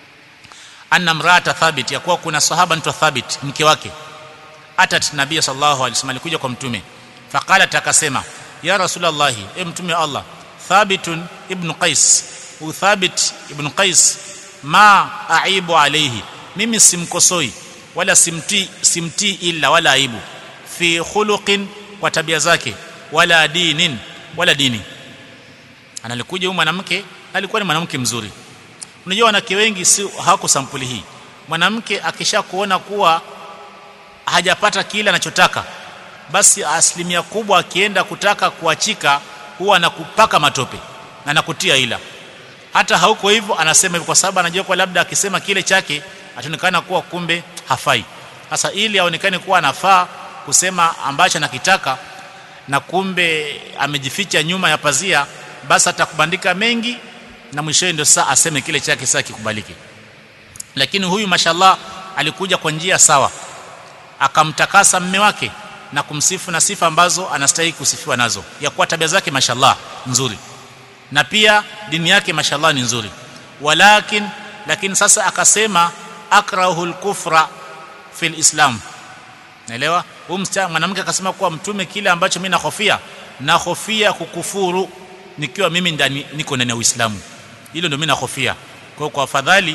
anna mraata thabit ya kuwa kuna sahaba mtu thabit mke wake atat nabii sallallahu alaihi wasallam alikuja kwa mtume faqalat akasema ya rasulullah e mtume wa Allah thabitun ibn qais uthabit ibn qais ma aibu alayhi mimi simkosoi wala simtii simtii illa wala aibu fi khuluqin kwa tabia zake wala dinin wala dini analikuja huyu mwanamke alikuwa ni mwanamke mzuri unajua wanawake wengi si hawako sampuli hii mwanamke akisha kuona kuwa hajapata kile anachotaka basi asilimia kubwa akienda kutaka kuachika huwa anakupaka matope na anakutia ila hata hauko hivyo anasema hivyo kwa sababu anajua kwa labda akisema kile chake ataonekana kuwa kumbe hafai sasa ili aonekane kuwa anafaa kusema ambacho anakitaka na kumbe amejificha nyuma ya pazia basi atakubandika mengi na mwishowe ndio saa aseme kile chake sasa kikubaliki lakini huyu mashallah alikuja kwa njia sawa akamtakasa mme wake na kumsifu na sifa ambazo anastahili kusifiwa nazo ya kuwa tabia zake mashallah nzuri na pia dini yake mashallah ni nzuri walakin lakini sasa akasema akrahul kufra fil islam naelewa huyu mwanamke akasema kuwa mtume kile ambacho mimi nahofia nahofia kukufuru nikiwa mimi ndani niko ndani ya Uislamu hilo ndio mimi nahofia kwa kwa afadhali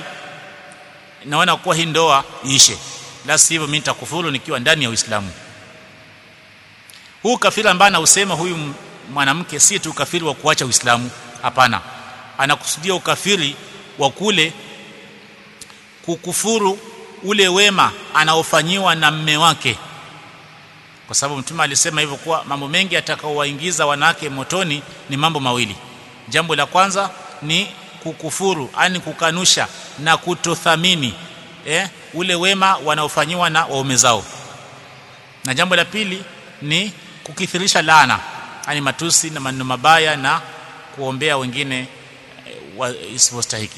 naona kuwa hii ndoa iishe la sivyo mimi nitakufuru nikiwa ndani ya Uislamu huu kafiri ambaye anausema huyu mwanamke si tu ukafiri wa kuacha Uislamu hapana anakusudia ukafiri wa kule kukufuru ule wema anaofanyiwa na mme wake kwa sababu mtume alisema hivyo kuwa mambo mengi atakaowaingiza wanawake motoni ni mambo mawili jambo la kwanza ni kukufuru ani kukanusha na kutothamini eh, ule wema wanaofanyiwa na waume zao na jambo la pili ni kukithirisha laana ani matusi na maneno mabaya na kuombea wengine eh, isivyostahiki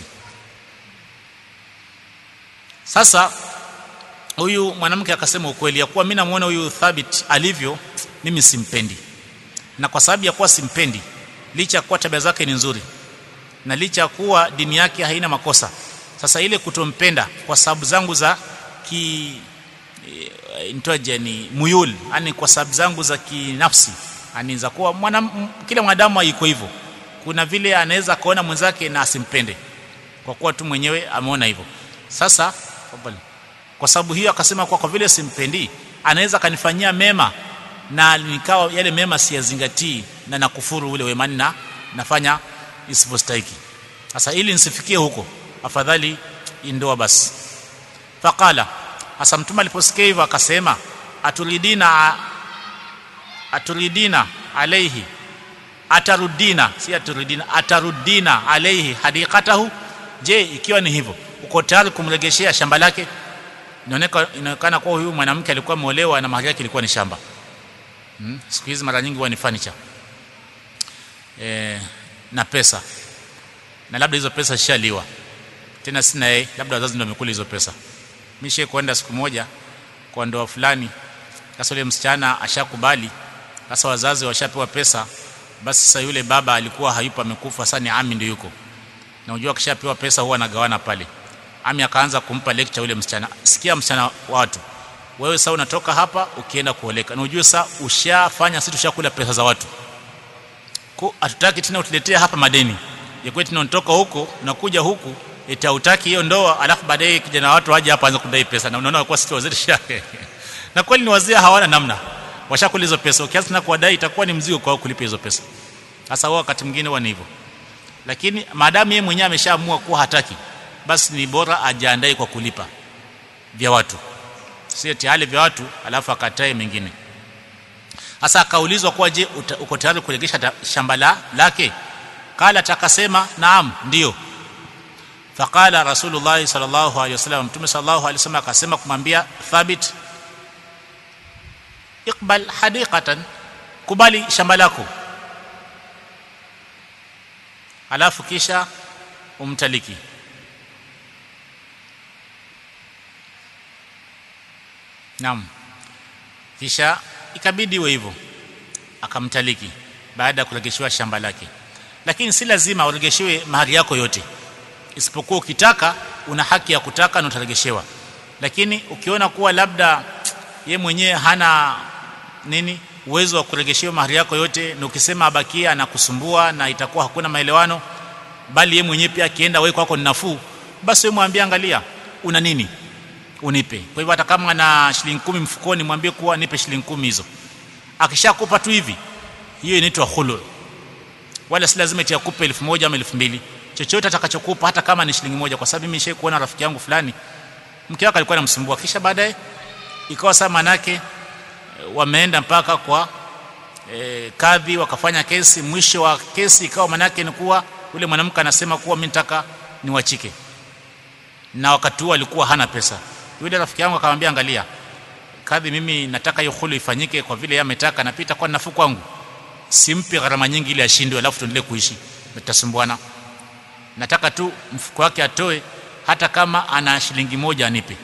sasa huyu mwanamke akasema ukweli ya kuwa mimi namuona huyu thabit alivyo mimi simpendi na kwa sababu ya kuwa simpendi licha ya kuwa tabia zake ni nzuri na licha ya kuwa dini yake haina makosa sasa ile kutompenda kwa sababu zangu za ki nitoje ni muyul yani kwa sababu zangu za kinafsi yani za kuwa mwana kila mwanadamu iko hivyo kuna vile anaweza kaona mwenzake na asimpende kwa kuwa tu mwenyewe ameona hivyo sasa kwa sababu hiyo akasema kwa kwa vile simpendi anaweza kanifanyia mema na nikawa yale mema siyazingatii na nakufuru ule wemani na nafanya isivyostahiki sasa ili nisifikie huko afadhali indoa basi faqala hasa mtume aliposikia hivyo akasema aturidina aturidina alaihi atarudina si aturudina atarudina alaihi hadiqatahu je ikiwa ni hivyo uko tayari kumregeshea shamba lake inaonekana kuwa huyu mwanamke alikuwa ameolewa na mahali yake ilikuwa ni shamba hmm? siku hizi mara nyingi huwa ni furniture e, na pesa na labda hizo pesa zishaliwa tena sina yeye labda wazazi ndio wamekula hizo pesa mimi she kwenda siku moja kwa ndoa fulani sasa yule msichana ashakubali sasa wazazi washapewa pesa basi sasa yule baba alikuwa hayupo amekufa sasa ni ami ndio yuko na unajua akishapewa pesa huwa anagawana pale ami akaanza kumpa lecture yule msichana sikia msichana watu wewe sasa unatoka hapa ukienda kuoleka na unajua sasa ushafanya sisi tushakula pesa za watu kwa hatutaki tena utuletee hapa madeni yakwe tena unatoka huko unakuja huku eti hautaki hiyo ndoa alafu baadaye kijana watu waje hapa anza kudai pesa na unaona kwa sisi wazee shake na kweli ni wazee hawana namna washakula hizo pesa ukianza na kuwadai itakuwa ni mzigo kwao kulipa hizo pesa sasa wao wakati mwingine huwa ni hivyo lakini maadamu yeye mwenyewe ameshaamua kuwa hataki basi ni bora ajiandae kwa kulipa vya watu si eti hali vya watu alafu akatae mengine sasa akaulizwa kuwa je uko tayari kuregesha shamba la lake kala takasema naam ndio faqala rasulullah sallallahu alaihi wasallam mtume sallallahu alaihi wasallam akasema kumwambia thabit iqbal hadiqatan kubali shamba lako alafu kisha umtaliki naam kisha ikabidi iwe hivyo akamtaliki baada ya kuregeshiwa shamba lake lakini si lazima uregeshiwe mahari yako yote isipokuwa ukitaka una haki ya kutaka na utaregeshewa lakini ukiona kuwa labda ye mwenyewe hana nini uwezo wa kuregeshewa mahari yako yote na ukisema abakia na kusumbua na itakuwa hakuna maelewano bali ye mwenyewe pia akienda wewe kwako ni nafuu basi wewe mwambie angalia una nini unipe kwa hivyo hata kama ana shilingi kumi mfukoni mwambie kuwa nipe shilingi kumi hizo akishakupa tu hivi hiyo inaitwa khulu wala si lazima eti akupe 1000 ama 2000 chochote atakachokupa hata kama ni shilingi moja kwa sababu mimi nishawahi kuona rafiki yangu fulani mke wake alikuwa anamsumbua kisha baadaye ikawa saa manake wameenda mpaka kwa e, kadhi wakafanya kesi mwisho wa kesi ikawa manake ni kuwa yule mwanamke anasema kuwa mimi nataka niwachike na wakati huo alikuwa hana pesa yule rafiki yangu akamwambia angalia kadhi mimi nataka hiyo khulu ifanyike kwa vile yeye ametaka na pita kwa nafuu kwangu simpi gharama nyingi ili ashindwe alafu tuendelee kuishi tutasumbuana nataka tu mfuko wake atoe hata kama ana shilingi moja anipe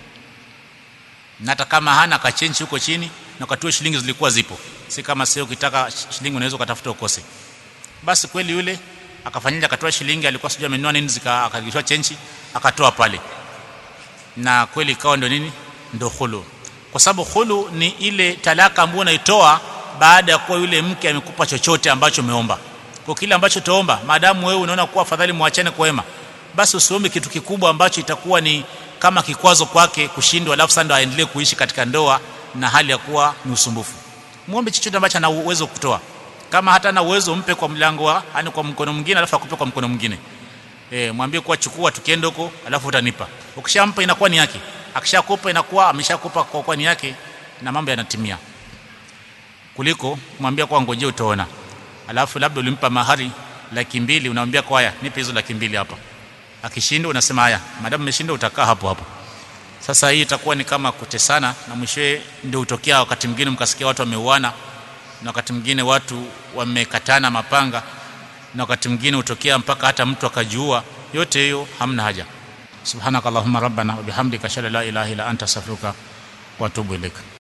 na hata kama hana akachenji huko chini na katoe shilingi zilikuwa zipo si kama sio ukitaka shilingi unaweza ukatafuta ukose basi kweli yule akafanyaje akatoa shilingi alikuwa sijui amenunua nini akarudishwa chenchi akatoa pale na kweli ikawa ndio nini ndio khulu kwa sababu khulu ni ile talaka ambayo unaitoa baada ya kuwa yule mke amekupa chochote ambacho umeomba kwa kile ambacho utaomba maadamu wewe unaona kuwa afadhali muachane kwa wema basi usiombe kitu kikubwa ambacho itakuwa ni kama kikwazo kwake kushindwa alafu sasa ndo aendelee kuishi katika ndoa na hali ya kuwa ni usumbufu muombe chochote ambacho ana uwezo kutoa kama hata na uwezo mpe kwa mlango wa yani kwa mkono mwingine alafu akupe kwa mkono mwingine eh mwambie kuwa chukua tukienda huko alafu utanipa ukishampa inakuwa ni yake akishakupa inakuwa ameshakupa kwa kwa ni yake na mambo yanatimia kuliko kumwambia kwa ngojea utaona alafu labda ulimpa mahari laki mbili unamwambia kwa haya nipe hizo laki mbili hapa akishinda unasema haya madamu umeshinda utakaa hapo hapo sasa hii itakuwa ni kama kutesana na mwishowe ndio utokea wakati mwingine mkasikia watu wameuana na wakati mwingine watu wamekatana mapanga na wakati mwingine utokea mpaka hata mtu akajiua yote hiyo hamna haja subhanakallahumma rabbana wa bihamdika shalla la ilaha illa anta astaghfiruka wa atubu ilaika